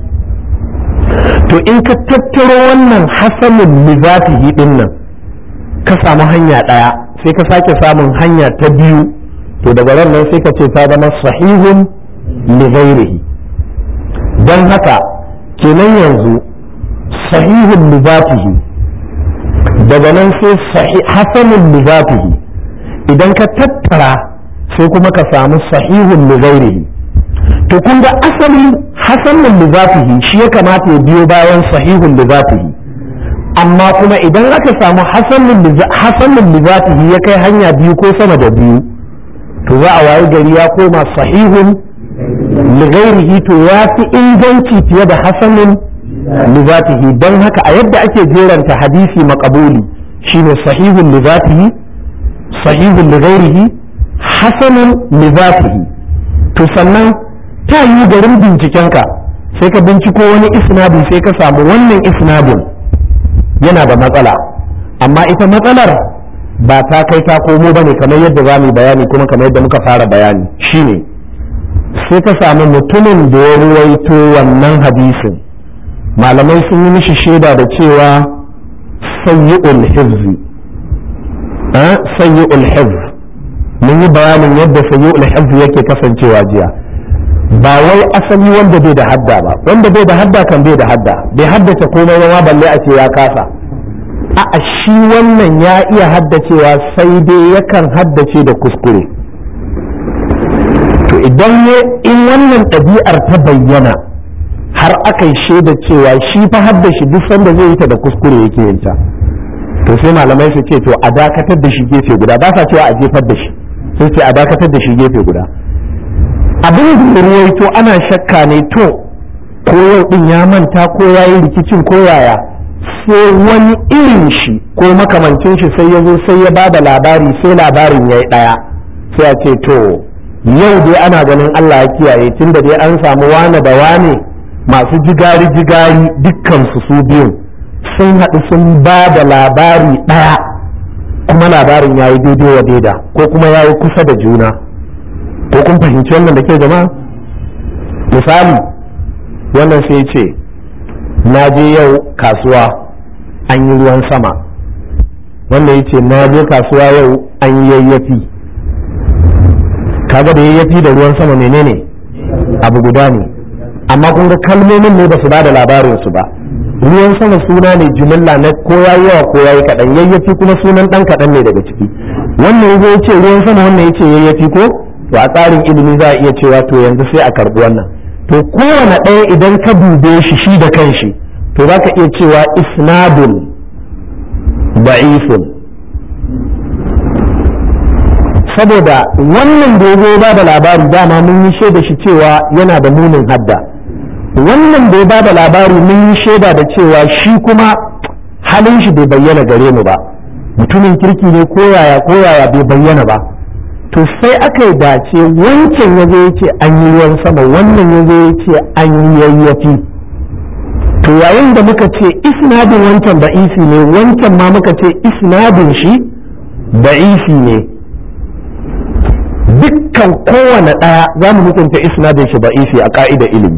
to in ka tattaro wannan hasanun lizatihi din nan ka samu hanya ɗaya sai ka sake samun hanya ta biyu to daga nan sai ka ce ta zama sahihun li ghairihi don haka kenan yanzu sahihun lizatihi daga nan sai hasanun lizatihi idan ka tattara sai kuma ka samu sahihun lizairihi to kun ga asalin hasanun lizatihi shi ya kamata ya biyo bayan sahihun lizatihi amma kuma idan aka samu hasanun lizatihi ya kai hanya biyu ko sama da biyu to za a wayi gari ya koma sahihun ligairihi to ya fi inganci fiye da hasanun lizatihi don haka a yadda ake jeranta hadisi makabuli shine sahihun lizatihi sahihun ligairihi hasanun lizatihi to sannan ta yi garin bincikenka sai ka binciko wani isnadin sai ka samu wannan isnadin yana da matsala amma ita matsalar ba ta kai ta komo ba ne kamar yadda za mu yi bayani kuma kamar yadda muka fara bayani shine sai ka samu mutumin da ya ruwaito wannan hadisin malamai sun yi mishi shaida da cewa sayyi'ul hifzi sayyi'ul hifz mun yi bayanin yadda sayyi'ul hifz yake kasancewa jiya ba wai asali wanda bai da hadda ba wanda bai da hadda kan bai da hadda bai haddace komai ba balle a ce ya kasa a shi wannan ya iya haddacewa sai dai yakan haddace da kuskure to idan in wannan ɗabi'ar ta bayyana har aka yi shaida cewa shi fa haddashi duk sanda zai yi ta da kuskure yake yin ta to sai malamai su ce to a dakatar da shi gefe guda ba sa cewa a jefar da shi sai ce a dakatar da shi gefe guda abin da ruwaito ana shakka ne to ko yau din ya manta ko ya yi rikicin ko yaya sai wani irin shi ko makamancin shi sai ya zo sai ya ba da labari sai labarin ya yi ɗaya sai a ce to yau dai ana ganin Allah ya kiyaye tunda dai an samu wane da wane masu jigari jigari dukkan su su biyun sun haɗu sun ba da labari ɗaya kuma labarin ya yi daidai wa daida ko kuma ya yi kusa da juna ko kun fahimci wannan da ke jama'a misali wannan sai ce na je yau kasuwa an yi ruwan sama wannan ya ce na je kasuwa yau an yi yayyafi kaga da yayyafi da ruwan sama menene abu guda ne amma kun ga kalmomin ne ba su ba da labarin su ba ruwan sama suna ne jimilla na ko ya yawa ko ya yi kaɗan yayyafi kuma sunan ɗan kaɗan ne daga ciki wannan ya ce ruwan sama wannan ya ce yayyafi ko to a tsarin ilimi za a iya cewa to yanzu sai a karɓi wannan to kowane ɗaya idan ka dube shi shi da kanshi to za ka iya cewa isnadun da'ifun saboda wannan da ya ba da labari dama mun yi shaida shi cewa yana da munin hadda wannan da ya ba da labari mun yi shaida da cewa shi kuma halin shi bai bayyana gare mu ba mutumin kirki ne koyaya koyaya bai bayyana ba to sai aka yi dace wancan ya zo ya ce an yi ruwan sama wannan ya zo ya ce an yi yayyafi to yayin da muka ce isnadin wancan da'isi ne wancan ma muka ce isnadin shi da'isi ne dukkan kowane ɗaya za mu hukunta isnadin shi da'isi a ka'idar ilimi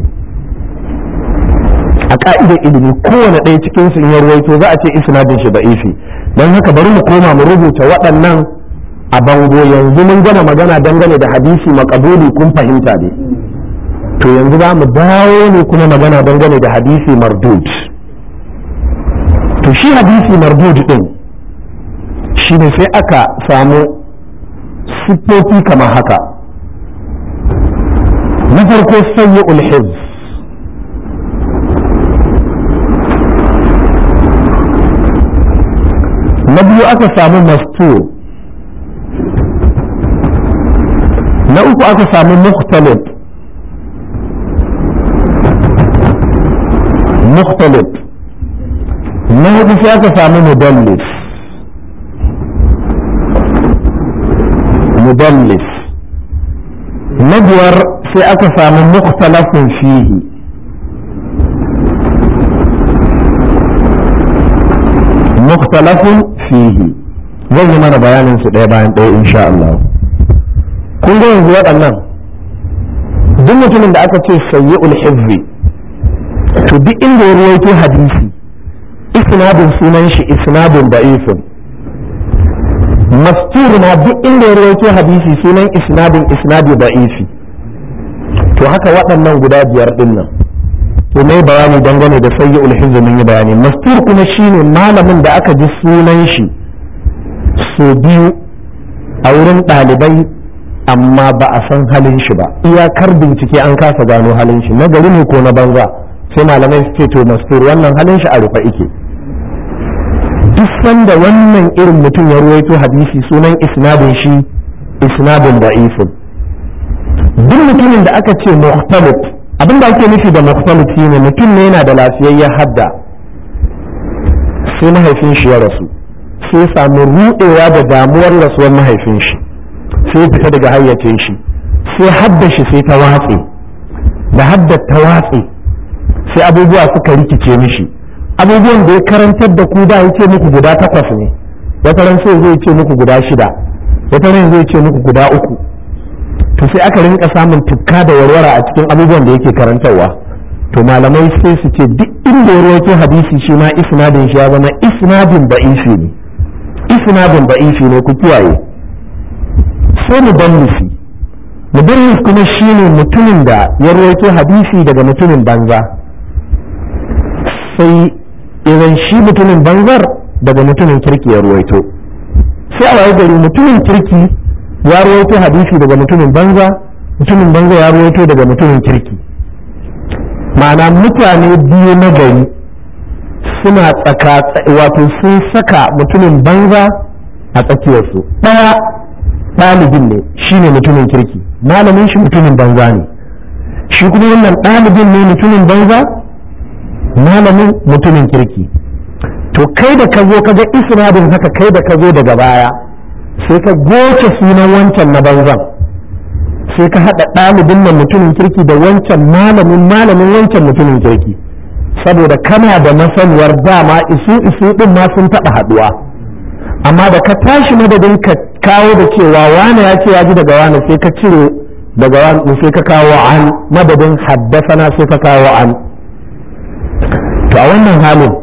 a ka'idar ilimi kowane ɗaya cikin sun yi ruwaito za a ce isnadin shi da'isi don haka bari mu koma mu rubuta waɗannan a bango yanzu mun gama magana dangane da hadisi makabuli kun fahimta ne to yanzu za mu dawo ne kuma magana dangane da hadisi mardud to shi hadisi mardud din shi ne sai aka samu siffofi kamar haka na farko sanyi ulhiz na biyu aka samu mastur na uku aka samu mukhtalif mukhtalif na hudu sai aka samu mudallis mudallis na biyar sai aka samu mukhtalafin fihi mukhtalafin fihi zan yi mana bayanin su ɗaya bayan ɗaya insha Allah kun ga yanzu waɗannan duk mutumin da aka ce sayi ulhizzi to duk inda ya ruwaito hadisi isnadin sunan shi isnadin da'ifin mastur na duk inda ya ruwaito hadisi sunan isnadin isnadi da'ifi to haka waɗannan guda biyar ɗin nan to mai bayani dangane da sayyi'ul hizb mun yi bayani mastur kuma shine malamin da aka ji sunan shi so biyu a wurin ɗalibai amma ba a san halin shi ba iyakar bincike an kasa gano halin shi na gari ne ko na banza sai malamai su ce to mastur wannan halin shi a rufe ike duk sanda wannan irin mutum ya ruwaito hadisi sunan isnadin shi isnadin da'ifun duk mutumin da aka ce mukhtalif abin da ake nufi da mukhtalif shine mutum ne yana da lafiyayyen hadda sai mahaifin shi ya rasu sai samu ruɗewa da damuwar rasuwar mahaifin shi sai fita daga hayyacin shi sai hadda shi sai ta watse da hadda ta watse sai abubuwa suka rikice mishi abubuwan da ya karantar da ku da ya ce muku guda takwas ne wata ran sai zai ce muku guda shida wata ran zai ce muku guda uku to sai aka rinka samun tukka da warwara a cikin abubuwan da yake karantarwa to malamai sai su ce duk inda ya rawaito hadisi shi ma isnadin shi ya zama isnadin ba'ifi ne isnadin ba'ifi ne ku kiyaye sai mudallisi mudallis kuma shine mutumin da ya rawaito hadisi daga mutumin banza sai idan shi mutumin banzar daga mutumin kirki ya ruwaito sai a waye gari mutumin kirki ya ruwaito hadisi daga mutumin banza mutumin banza ya ruwaito daga mutumin kirki ma'ana mutane biyu na gari suna tsaka wato sun saka mutumin banza a tsakiyarsu ɗaya ɗalibin ne shi ne mutumin kirki malamin shi mutumin banza ne shi kuma wannan ɗalibin ne mutumin banza malamin mutumin kirki to kai da ka zo ka ga isnadin haka kai da ka zo daga baya sai ka goce sunan wancan na banzan sai ka haɗa ɗalibin nan mutumin kirki da wancan malamin malamin wancan mutumin kirki saboda kana da masaniyar dama isu isu ɗin ma sun taɓa haɗuwa amma da ka tashi madadin ka kawo da cewa wane ya ce ya ji daga wane sai ka cire daga wane sai ka kawo an madadin haddasana sai ka kawo an to a wannan halin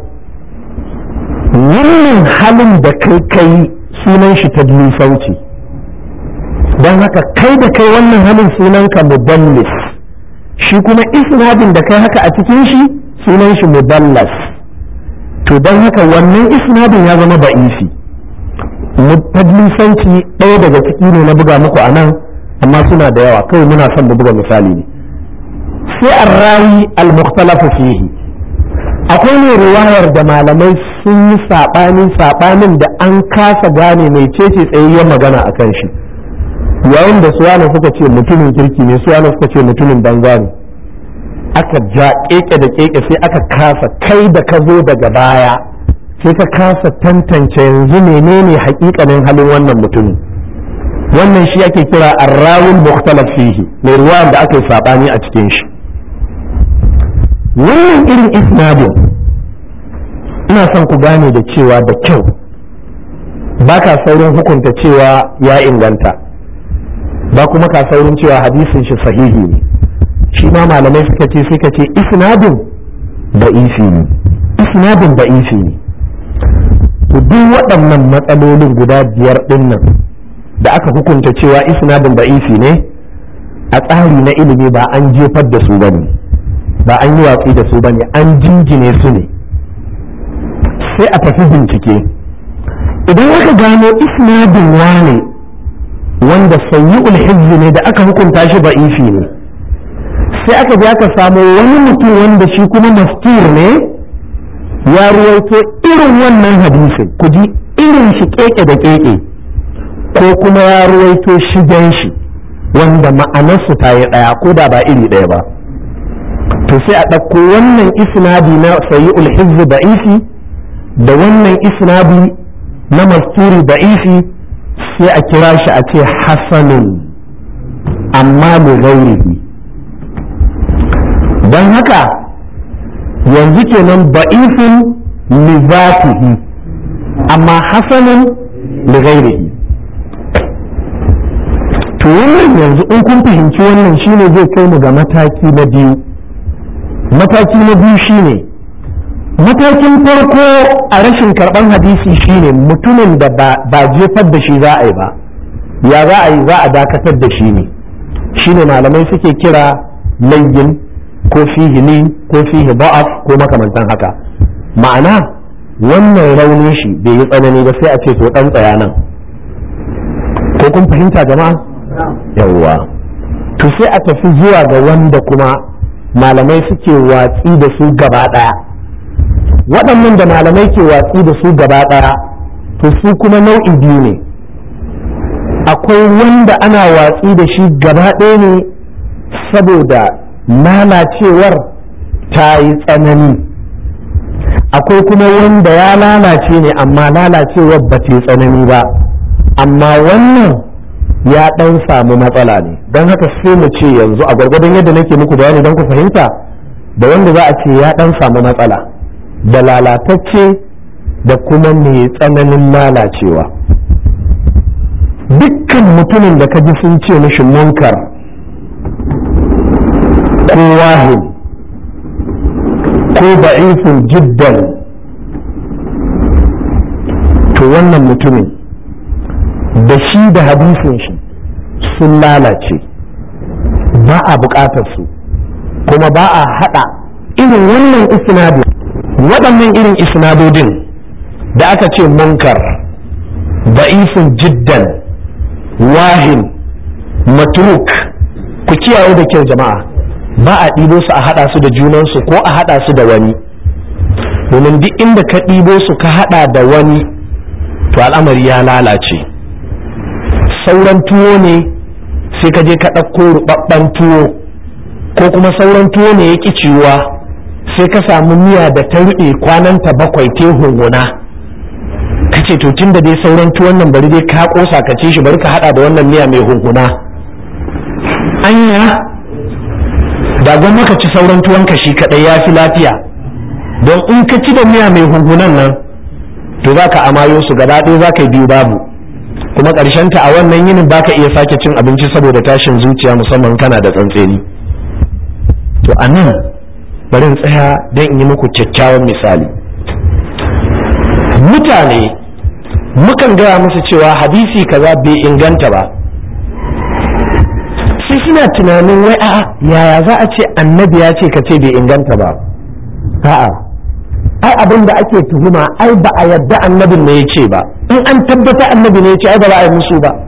wannan halin da kai kai sunan shi ta sauci don haka kai da kai wannan halin sunan ka mudallis shi kuma isnadin da kai haka a cikin shi sunan shi mudallas to don haka wannan isnadin ya zama ba'isi tadlisanci ɗaya daga ciki ne na buga muku a nan amma suna da yawa kawai muna son mu buga misali ne sai arrawi al-mukhtalafu fihi akwai ne riwayar da malamai sun yi saɓani saɓanin da an kasa gane mai cece tsayayyar magana a kan shi yayin da suwana suka ce mutumin kirki ne suwana suka ce mutumin banza ne aka ja keke da keke sai aka kasa kai da ka zo daga baya sai ka kasa tantance yanzu menene hakikanin halin wannan mutumin wannan shi ake kira arrawul mukhtalaf fihi mai ruwa da aka yi saɓani a cikin shi wannan irin isnadin ina son ku gane da cewa da kyau ba ka saurin hukunta cewa ya inganta ba kuma ka saurin cewa hadisin shi sahihi ne shi ma malamai suka ce suka ce isnadin da isi ne isnadin da isi ne to duk waɗannan matsalolin guda biyar ɗin nan da aka hukunta cewa isnadin da isi ne a tsari na ilimi ba an jefar da su bane ba an yi watsi da su bane an jingine su ne sai a tafi bincike idan aka gano isnadin wane wanda sayi'ul hizbi ne da aka hukunta shi ba'ifi ne sai aka je aka samu wani mutum wanda shi kuma mastur ne ya ruwaito irin wannan hadisin ku ji irin shi keke da keke ko kuma ya ruwaito shigen shi wanda ma'anarsu ta yi ɗaya ko da ba iri ɗaya ba to sai a ɗauko wannan isnadi na sayi'ul hizbi ba'ifi da wannan isnadi na masturi ba'ifi sai a kira shi a ce hasanun amma mai gairihi don haka yanzu kenan ba'ifin lizatihi amma hasanun ligairihi to wannan yanzu in kun fahimci wannan shine zai kai mu ga mataki na biyu mataki na biyu shine matakin farko a rashin karɓar hadisi shine mutumin da ba jefar da shi za a yi ba ya za a yi za a dakatar da shi ne shine malamai suke kira layyin ko fihi li ko fihi ba'af ko makamantan haka ma'ana wannan raunin shi bai yi tsanani ba sai a ce to dan tsaya nan ko kun fahimta jama'a yawwa to sai a tafi zuwa ga wanda kuma malamai suke watsi da su gaba daya waɗannan da malamai ke watsi da su gaba daya to su kuma nau'i biyu ne akwai wanda ana watsi da shi gaba ɗaya ne saboda lalacewar ta yi tsanani akwai kuma wanda ya lalace ne amma lalacewar ba ta yi tsanani ba amma wannan ya ɗan samu matsala ne don haka sai mu ce yanzu a gwargwadon yadda nake muku bayani don ku fahimta da wanda za a ce ya ɗan samu matsala da lalatacce da kuma mai tsananin lalacewa dukkan mutumin da ka ji sun ce mishi munkar ko wahin ko da'ifin jiddan to wannan mutumin da shi da hadisin shi sun lalace ba a bukatar su kuma ba a hada irin wannan isnadin waɗannan irin isnadodin da aka ce munkar da'ifin jiddan wahin matruk ku kiyaye da kyau jama'a ba a ɗibo su a haɗa su da junansu ko a haɗa su da wani domin duk inda ka ɗibo su ka haɗa da wani to al'amari ya lalace sauran tuwo ne sai ka je ka ɗauko ruɓaɓɓen tuwo ko kuma sauran tuwo ne ya ƙi ciwuwa sai ka samu miya da ta ruɗe kwananta bakwai te hunguna ka ce to tun da dai sauran tuwon nan bari dai ka ƙosa ka ci shi bari ka haɗa da wannan miya mai hunguna anya da gwamma ka ci sauran tuwonka shi kadai ya fi lafiya don in ka ci da miya mai hunhunan nan to za ka amayo su gaba ɗaya za ka yi biyu babu kuma ta a wannan yinin ba ka iya sake cin abinci saboda tashin zuciya musamman kana da tsantseni to a nan bari in tsaya don in yi muku kyakkyawan misali mutane mukan gaya musu cewa hadisi kaza bai inganta ba sai suna tunanin wai a'a yaya za a ce annabi ya ce ka ce bai inganta ba a'a ai abin da ake tuhuma ai ba a yadda annabin ne ya ce ba in an tabbata annabi ne ya ce ai ba za a yi musu ba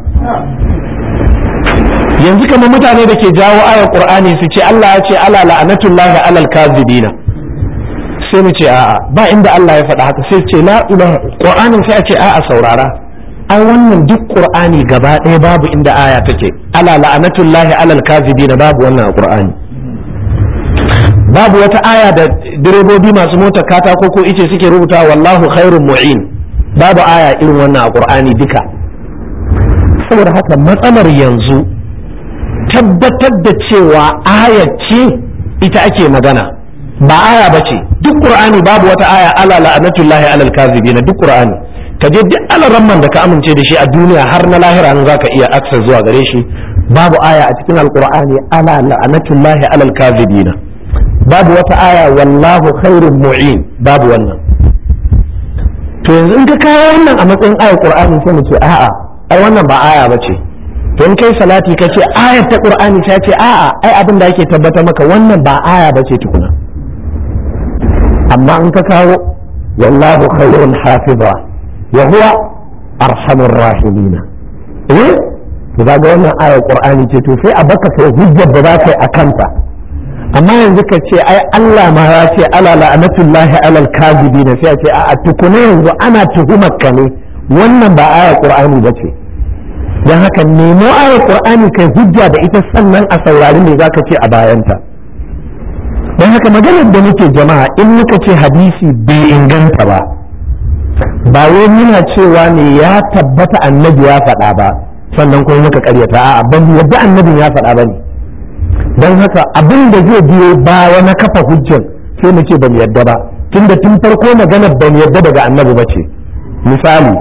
yanzu kamar mutane da ke jawo ayar qur'ani su ce Allah ya ce ala la'anatullahi alal kazibina sai mu ce a'a ba inda Allah ya faɗa haka sai ce la ilaha qur'anin sai a ce a'a saurara ai wannan duk qur'ani gaba ɗaya babu inda aya take ala la'anatullahi alal kazibina babu wannan a qur'ani babu wata aya da direbobi masu motar katako ko ice suke rubuta wallahu khairun mu'in babu aya irin wannan a qur'ani duka saboda haka matsalar yanzu tabbatar da cewa aya ce ita ake magana ba aya ba ce duk qur'ani babu wata aya ala la'anatullahi alal kazibina duk qur'ani ka je duk alaramman da ka amince da shi a duniya har na lahira nan zaka iya access zuwa gare shi babu aya a cikin alqur'ani ala la'anatullahi alal kazibina babu wata aya wallahu khairun mu'in babu wannan to yanzu in ka kawo wannan a matsayin ayar qur'ani sai mu ce a'a ai wannan ba aya bace to in kai salati ka ce ayar ta qur'ani sai ce a'a ai abin da yake tabbatar maka wannan ba aya bace tukuna amma in ka kawo wallahu khairun hafiza wa huwa arhamur rahimin eh to ga wannan ayar qur'ani ce to sai a baka kai hujjar da za ka yi a kanta amma yanzu ka ce ai Allah ma ya ce ala la'anatullahi alal kazibi ne sai a ce a tukuna yanzu ana tuhumar ka ne wannan ba ayar qur'ani ba ce dan haka nemo ayar qur'ani kai hujja da ita sannan a saurari me zaka ce a bayanta dan haka maganar da muke jama'a in muka ce hadisi bai inganta ba ba wai muna cewa ne ya tabbata annabi ya faɗa ba sannan kuma muka karyata a'a ban yadda annabin ya faɗa ba ne don haka abin da zai biyo baya na kafa hujjar sai mu ce ban yadda ba tunda tun farko maganar ban yadda daga annabi ba ce misali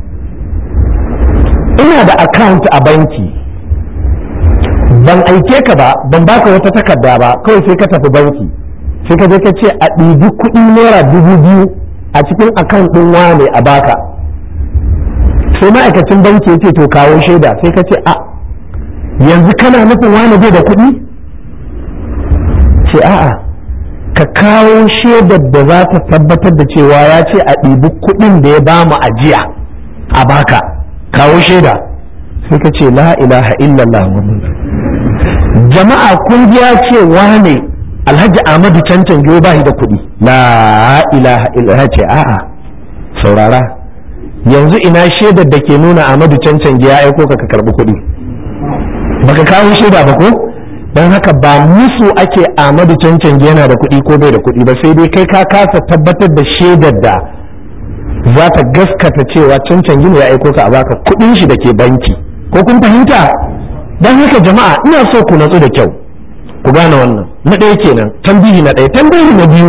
ina da account a banki ban aike ka ba ban baka wata takarda ba kawai sai ka tafi banki sai ka je ka ce a ɗibi kuɗi naira dubu biyu a cikin account ɗin wane a baka sai ma'aikacin banki ya ce to kawo shaida sai ka ce a yanzu kana nufin wane bai da kuɗi ce a'a ka kawo shaidar da za ta tabbatar da cewa ya ce a ɗibi kuɗin da ya ba mu ajiya a baka kawo shaida sai ka ce la ilaha illallah jama'a kun ya ce wane alhaji ahmadu cancan giyo ba da kuɗi la ilaha illallah ce a'a saurara yanzu ina shaidar da ke nuna ahmadu cancan giya aiko ka ka karɓi kuɗi baka kawo shaida ba ko don haka ba musu ake ahmadu cancan yana da kuɗi ko bai da kuɗi ba sai dai kai ka kasa tabbatar da shaidar da za ta gaskata cewa cancan gini ya aiko ka a baka kuɗin shi da ke banki ko kun fahimta don haka jama'a ina so ku natsu da kyau ku gane wannan na ɗaya kenan tambihi na ɗaya tambihi na biyu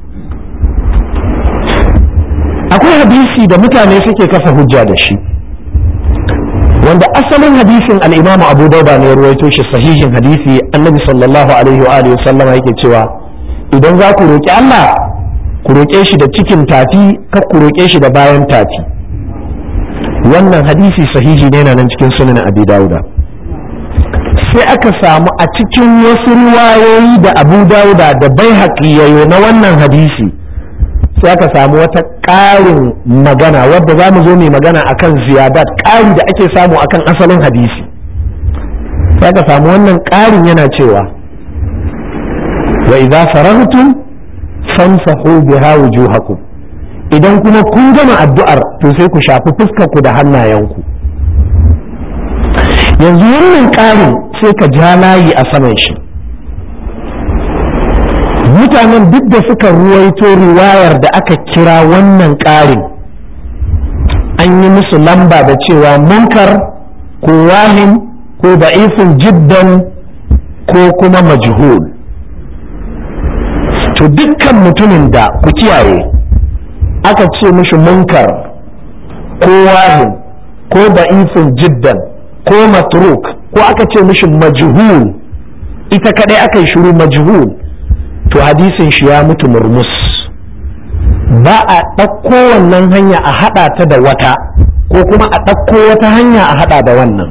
akwai hadisi da mutane suke kafa hujja da shi wanda asalin hadisin al-imamu abu dauda ne ruwaito shi sahihin hadisi annabi sallallahu alaihi wa alihi sallama yake cewa idan za ku roƙi Allah ku roƙe shi da cikin tafi kar ku roƙe shi da bayan tafi wannan hadisi sahihi ne na nan cikin sunan abi dauda sai aka samu a cikin wasu ruwayoyi da abu dauda da bai yayo na wannan hadisi sai aka samu wata ƙarin magana wadda za mu zo mai magana akan ziyadat ƙari da ake samu akan asalin hadisi sai aka samu wannan ƙarin yana cewa wa idza faragtum famsahu biha wujuhakum idan kuma kun gama addu'ar to sai ku shafi fuskar ku da hannayenku yanzu wannan ƙarin sai ka ja layi a saman shi mutanen duk da suka ruwaito riwayar da aka kira wannan ƙarin an yi musu lamba da cewa munkar ko wahin ko da'ifin jiddan ko kuma majhul to dukkan mutumin da ku kiyaye aka ce mishi munkar ko wahin ko da'ifin jiddan ko matruk ko aka ce mishi majhul ita kadai aka yi shiru majhul to hadisin shi ya mutu murmus ba a ɗauko wannan hanya a haɗa ta da wata ko kuma a ɗauko wata hanya a haɗa da wannan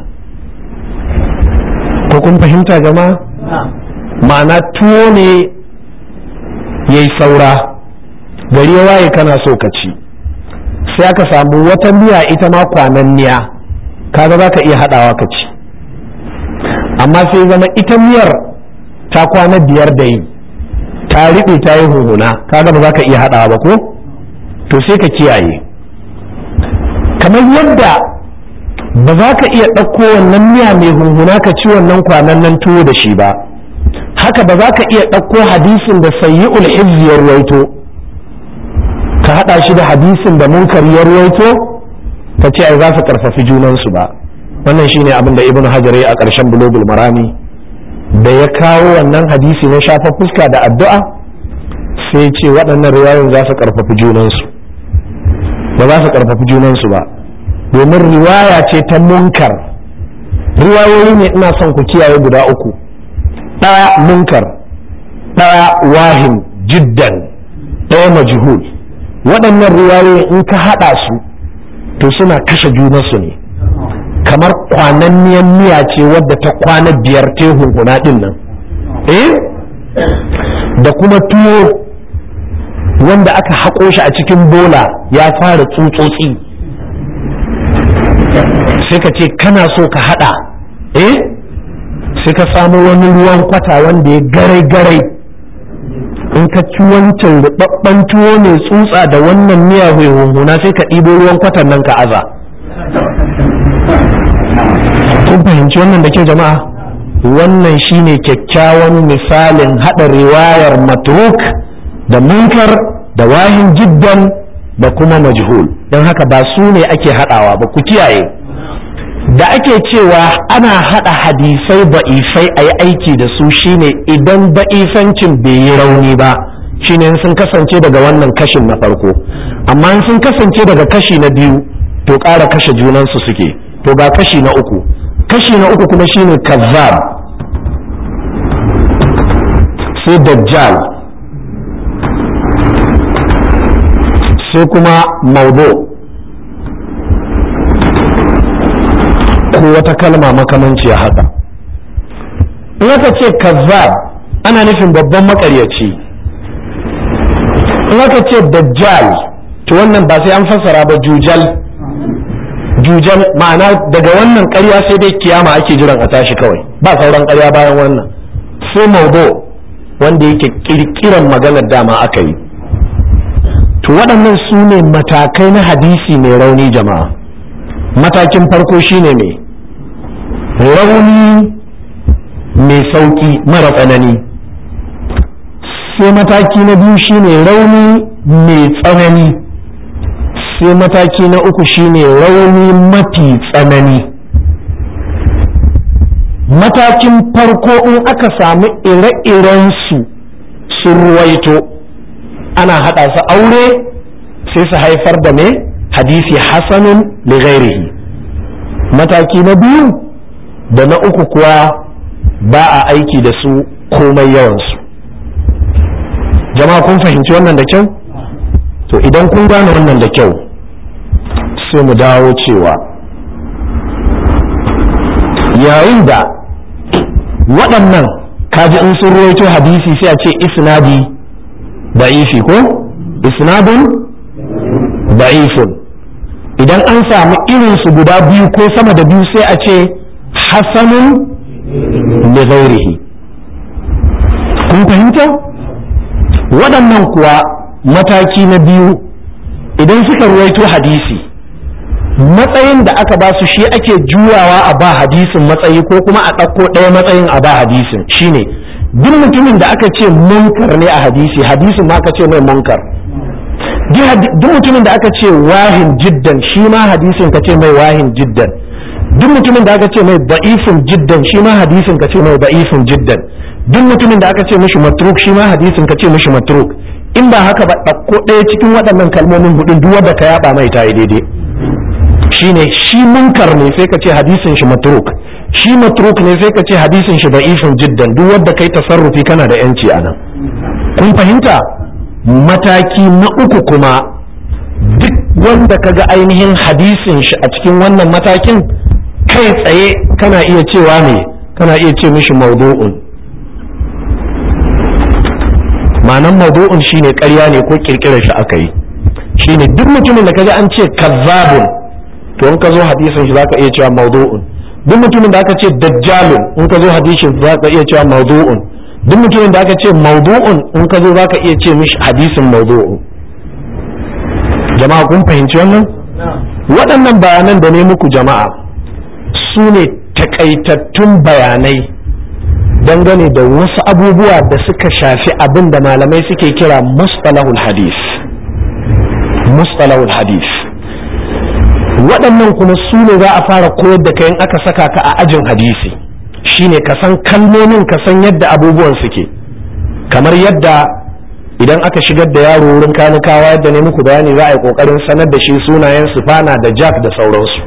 ko kun fahimta jama'a ma'ana tuwo ne ya yi saura gari ya waye kana so ka ci sai aka samu wata miya ita ma kwananniya kaga za ka iya haɗawa ka ci amma sai zama ita miyar ta kwana biyar da yi ta riɓe ta yi huhuna kaga ba za ka iya haɗawa ba ko to sai ka kiyaye kamar yadda ba za ka iya ɗauko wannan miya mai hunhuna ka ci wannan kwanan nan tuwo da shi ba haka ba za ka iya ɗauko hadisin da sayyi'ul hizzi ya ruwaito ka haɗa shi da hadisin da munkar ya ruwaito ka ce ai za su karfafi junansu ba wannan shine abin da ibnu hajar ya a ƙarshen bulogul marami da ya kawo wannan hadisi na shafa fuska da addu'a sai ce waɗannan riwayoyin za su karfafi junansu ba za su karfafi junansu ba domin riwaya ce ta munkar riwayoyi ne ina son ku kiyaye guda uku ɗaya munkar ɗaya wahin jiddan ɗaya majhul waɗannan riwayoyi in ka haɗa su to suna kashe junansu ne kamar kwananniyan miya ce wadda ta kwana biyar tehun kuna ɗin nan eh da kuma tuwo wanda aka haƙo shi a cikin bola ya fara tsutsotsi sai ka ce kana so ka haɗa eh sai ka samu wani ruwan kwata wanda ya garai-garai in ka ci wancan rubabban tuwo mai tsutsa da wannan miya hunhuna sai ka ɗibo ruwan kwatan nan ka aza kun fahimci wannan da ke jama'a wannan shine kyakkyawan misalin haɗa riwayar matruk da munkar da wahin jiddan da kuma majhul don haka ba su ne ake haɗawa ba ku kiyaye da ake cewa ana haɗa hadisai ba'ifai a yi aiki da su shine idan ba'ifancin bai yi rauni ba shine sun kasance daga wannan kashin na farko amma sun kasance daga kashi na biyu to ƙara kashe junansu suke to ga kashi na uku kashi na uku kuma shine kazzab sai dajjal sai kuma maudu ko wata kalma makamanci haka in aka ce kazzab ana nufin babban makaryaci in aka ce dajjal to wannan ba sai an fassara ba jujal jujal ma'ana daga wannan ƙarya sai dai kiyama ake jiran a tashi kawai ba sauran ƙarya bayan wannan sai maudo wanda yake kirkiran maganar dama aka yi to waɗannan su ne matakai na hadisi mai rauni jama'a matakin farko shine mai rauni mai sauƙi mara tsanani sai mataki na biyu shine rauni mai tsanani sai mataki na uku shine rauni mafi tsanani matakin farko in aka samu ire-irensu sun ruwaito ana haɗa su aure sai su haifar da mai hadisi hasanun lighairihi mataki na biyu da na uku kuwa ba a aiki da su komai yawansu jama'a kun fahimci wannan da kyau to idan kun gane wannan da kyau sai mu dawo cewa yayin da waɗannan kaji in sun ruwaito hadisi sai a ce isnadi da'ifi ko isnadun da'ifun idan an samu irinsu guda biyu ko sama da biyu sai a ce hasanun li ghairihi kun fahimta waɗannan kuwa mataki na biyu idan suka ruwaito hadisi matsayin da aka ba su shi ake juyawa a ba hadisin matsayi ko kuma a ɗauko ɗaya matsayin a ba hadisin shine duk mutumin da aka ce munkar ne a hadisi hadisin ma aka ce mai munkar duk mutumin da aka ce wahin jiddan shi ma hadisin ka ce mai wahin jiddan duk mutumin da aka ce mai da'ifin jiddan shi ma hadisin ka ce mai da'ifin jiddan duk mutumin da aka ce mishi matruk shi ma hadisin ka ce mishi matruk in ba haka ba ɗauko ɗaya cikin waɗannan kalmomin hudun duk wanda ka yaba mai ta yi daidai shine shi munkar ne sai ka ce hadisin shi matruk shi matruk ne sai ka ce hadisin shi da'ifin jiddan duk wanda kai tasarrufi kana da yanci a nan kun fahimta mataki na uku kuma duk wanda kaga ainihin hadisin shi a cikin wannan matakin kai tsaye kana iya cewa ne kana iya ce mishi maudu'un ma'anan maudu'un shine ƙarya ne ko kirkirar shi aka yi shine duk mutumin da kaga an ce kazzabun to in ka zo hadisin shi zaka iya cewa maudu'un duk mutumin da aka ce dajjalun in ka zo hadisin zaka iya cewa maudu'un duk mutumin da aka ce maudu'un in ka zo zaka iya ce mishi hadisin maudu'un jama'a kun fahimci wannan waɗannan bayanan da ne muku jama'a su ne takaitattun bayanai dangane da wasu abubuwa da suka shafi abin da malamai suke kira mustalahul hadis mustalahul hadis waɗannan kuma su ne za a fara koyar da kayan aka saka ka a ajin hadisi shine ka san kalmomin ka san yadda abubuwan suke kamar yadda idan aka shigar da yaro wurin kanikawa yadda ne muku bayani za a yi kokarin sanar da shi sunayen sufana da jack da sauransu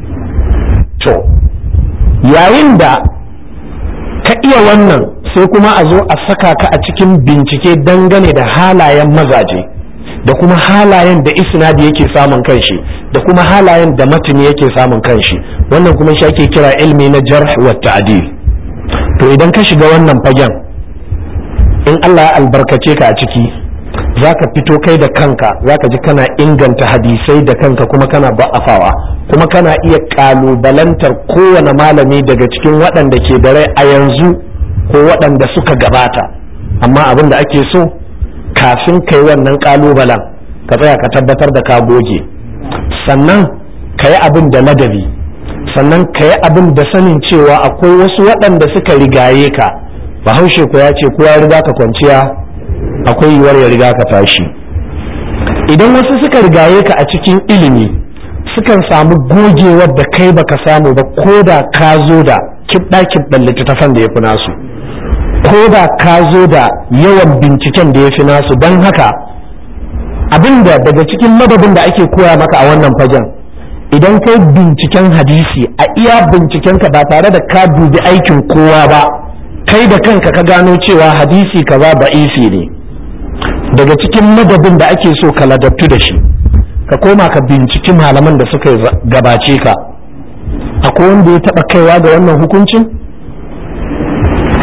to yayin da ka iya wannan sai kuma a zo a saka ka a cikin bincike dangane da halayen mazaje da kuma halayen da isnadi yake samun kanshi da kuma halayen da matini yake samun kanshi wannan kuma shi ake kira ilmi na jarh wa ta'dil to idan ka shiga wannan fagen in Allah ya albarkace ka a ciki zaka fito kai da kanka zaka ji kana inganta hadisai da kanka kuma kana ba'afawa kuma kana iya kalubalantar kowane malami daga cikin waɗanda ke da rai a yanzu ko waɗanda suka gabata amma abin da ake so kafin kai wannan kalubalen ka tsaya ka tabbatar da ka goge sannan ka yi abin da ladabi sannan ka yi abin da sanin cewa akwai wasu waɗanda suka rigaye ka bahaushe ko ya ce ko ya riga ka kwanciya akwai yiwuwar ya riga ka tashi idan wasu suka rigaye ka a cikin ilimi sukan samu gogewar da kai baka samu ba ko da ka zo da kibɗa kibɗan littattafan da ya fi nasu ko da ka zo da yawan binciken da ya fi nasu don haka abinda daga cikin madabin da ake koya maka a wannan fagen idan kai binciken hadisi a iya bincikenka ba tare da ka dubi aikin kowa ba kai da kanka ka gano cewa hadisi kaza ba'isi ne daga cikin madabin da ake so ka ladabtu da shi ka koma ka binciki malaman da suka gabace ka akwai wanda ya taba kaiwa ga wannan hukuncin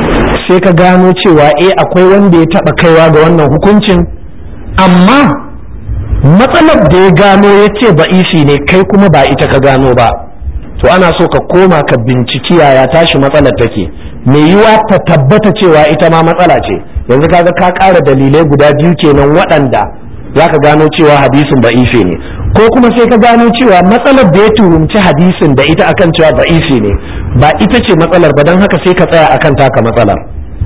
sai ka gano cewa eh akwai wanda ya taɓa kaiwa ga wannan hukuncin amma matsalar da ya gano ya ce ba'isi ne kai kuma ba ita ka gano ba to ana so ka koma ka binciki yaya tashi matsalar take mai yiwa ta tabbata cewa ita ma matsala ce yanzu kaga ka ƙara dalilai guda biyu kenan waɗanda za ka gano cewa hadisin ba'isi ne ko kuma sai ka gano cewa matsalar da ya tuhumci hadisin da ita akan cewa ba'isi ne ba ita ce matsalar ba don haka sai ka tsaya akan taka matsalar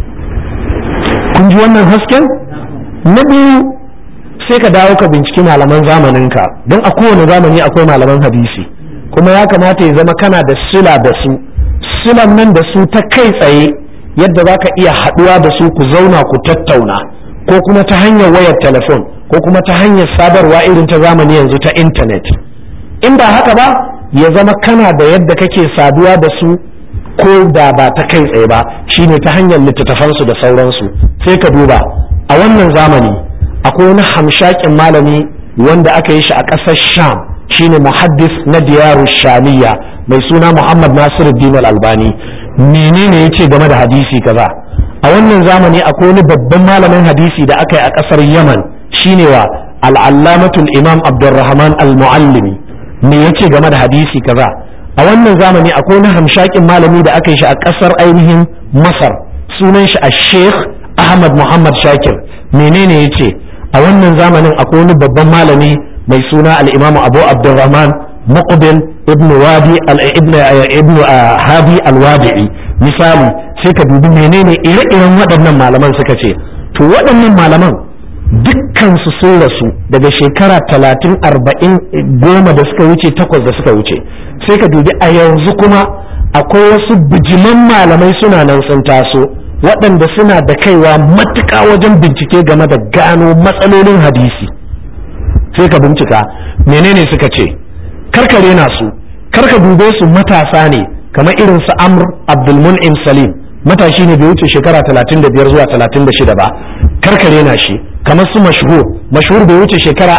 kun ji wannan hasken na biyu sai ka dawo ka binciki malaman zamaninka don a kowane zamani akwai malaman hadisi kuma ya kamata ya zama kana da sila da su silan nan da su ta kai tsaye yadda za ka iya haɗuwa da su ku zauna ku tattauna ko kuma ta hanyar wayar telefon ko kuma ta hanyar sadarwa irin ta zamani yanzu ta intanet in ba haka ba ya zama kana da yadda kake saduwa da su ko da ba ta kai tsaye ba shine ta hanyar littattafansu da sauransu sai ka duba a wannan zamani akwai wani hamshakin malami wanda aka yi shi a ƙasar sham shine muhaddis na diyaru shamiya mai suna muhammad nasiruddin al-albani menene ya ce game da hadisi kaza a wannan zamani akwai wani babban malamin hadisi da aka yi a ƙasar yaman shine wa al'allamatul imam abdurrahman al-muallimi me ya ce game da hadisi kaza a wannan zamani akwai wani hamshakin malami da aka yi shi a ƙasar ainihin masar sunan shi a sheikh ahmad muhammad shakir menene ya ce a wannan zamanin akwai wani babban malami mai suna al-imamu abu abdurrahman muqbil ibn wadi ibn ibn hadi al-wadi'i misali sai ka dubi menene ire-iren waɗannan malaman suka ce to waɗannan malaman dukkan su sun rasu daga shekara talatin arba'in goma da suka wuce takwas da suka wuce sai ka dubi a yanzu kuma akwai wasu bijiman malamai suna nan sun taso waɗanda suna da kaiwa matuƙa wajen bincike game da gano matsalolin hadisi sai ka bincika menene suka ce karkare na su karka dube su matasa ne kamar irin su amr abdulmun'im salim matashi ne bai wuce shekara 35 zuwa 36 ba karkare na shi kamar su mashhur mashhur bai wuce shekara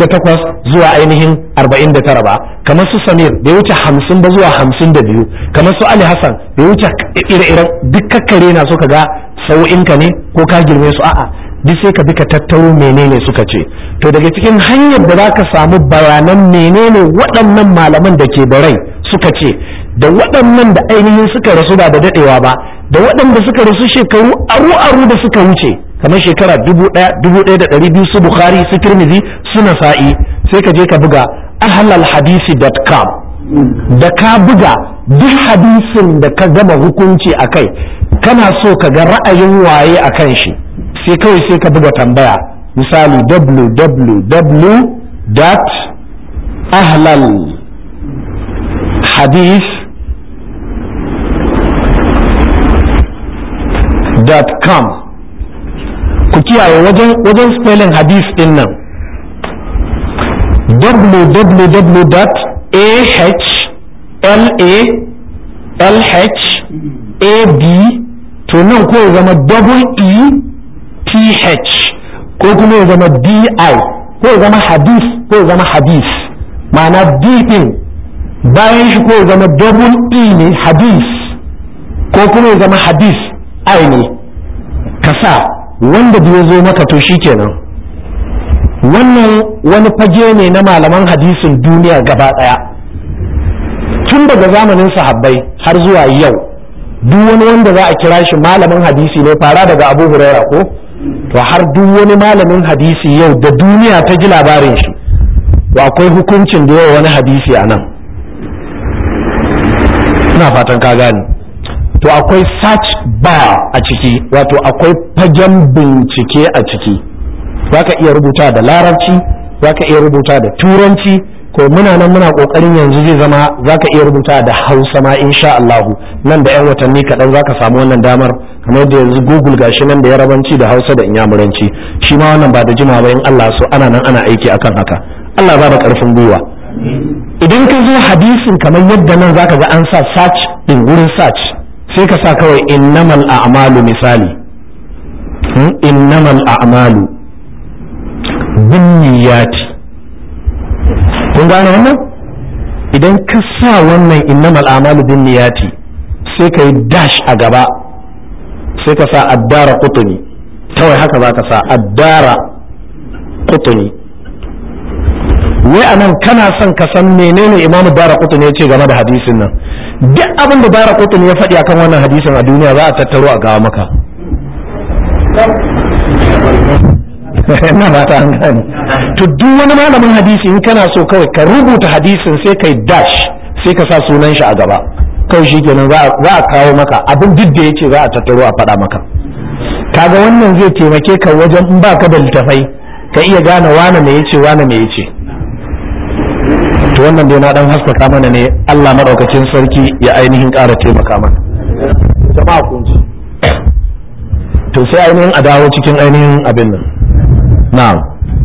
48 zuwa ainihin 49 ba kamar su samir bai wuce 50 ba zuwa 52 kamar su ali hassan bai wuce ire-iren duk kakkare na suka ga sau'inka ne ko ka girme su a'a duk sai ka bi ka tattaro menene suka ce to daga cikin hanyar da za ka samu bayanan menene waɗannan malaman da ke da rai suka ce da waɗannan da ainihin suka rasu ba da daɗewa ba da waɗanda suka rasu shekaru aru-aru da suka wuce kamar shekara dubu ɗaya dubu ɗaya da ɗari biyu su bukhari su tirmidhi su nasa'i sai ka je ka buga ahlalhadisi.com da ka buga duk hadisin da ka gama hukunci a kai kana so ka ga ra'ayin waye a kan shi sai kawai sai ka buga tambaya misali www.ahlal hadith com ku kiyaye wajen wajen spelling hadith din nan www.ahlab to nan ko ya zama double e th ko kuma ya zama di ko ya zama hadith ko ya zama hadith ma'ana d din bayan shi ko ya zama double e ne hadith ko kuma ya zama hadith i ne kasa wanda da ya zo maka to kenan wannan wani fage ne na malaman hadisin duniya gaba daya tun daga zamanin sahabbai har zuwa yau duk wani wanda za a kira shi malamin hadisi ne fara daga abu huraira ko to har duk wani malamin hadisi yau da duniya ta ji labarin shi to akwai hukuncin da yawa wani hadisi a nan ina fatan ka gane to akwai search bar a ciki wato akwai fagen bincike a ciki za ka iya rubuta da larabci za ka iya rubuta da turanci ko muna nan muna kokarin yanzu zai zama za ka iya rubuta da hausa ma insha Allahu nan da 'yan watanni kaɗan za ka samu wannan damar kamar da yanzu google gashi nan da yarabanci da hausa da inyamuranci shi ma wannan ba da jima ba in Allah so ana nan ana aiki akan haka Allah ba da karfin gwiwa idan ka zo hadisin kamar yadda nan zaka ga an sa search din wurin search sai ka sa kawai innamal a'malu misali innamal a'malu binniyati kun gane wannan idan ka sa wannan innamal a'malu binniyati sai ka yi dash a gaba sai ka sa addara qutni kawai haka za ka sa addara qutni wai anan kana son ka san menene imamu dara qutni ya ce game da hadisin nan duk abin da dara qutni ya faɗi akan wannan hadisin a duniya za a tattaro a gawa maka na ba ta an gane to duk wani malamin hadisi in kana so kawai ka rubuta hadisin sai kai dash sai ka sa sunan shi a gaba kawai shi kenan za a kawo maka abin duk da yake za a tattaro a faɗa maka kaga wannan zai taimake ka wajen in baka da littafai ka iya gane wane me yace wane me yace to wannan dai na dan haskaka mana ne Allah madaukakin sarki ya ainihin ƙara taimaka mana jama'a kun ji to sai ainihin a dawo cikin ainihin abin nan na'am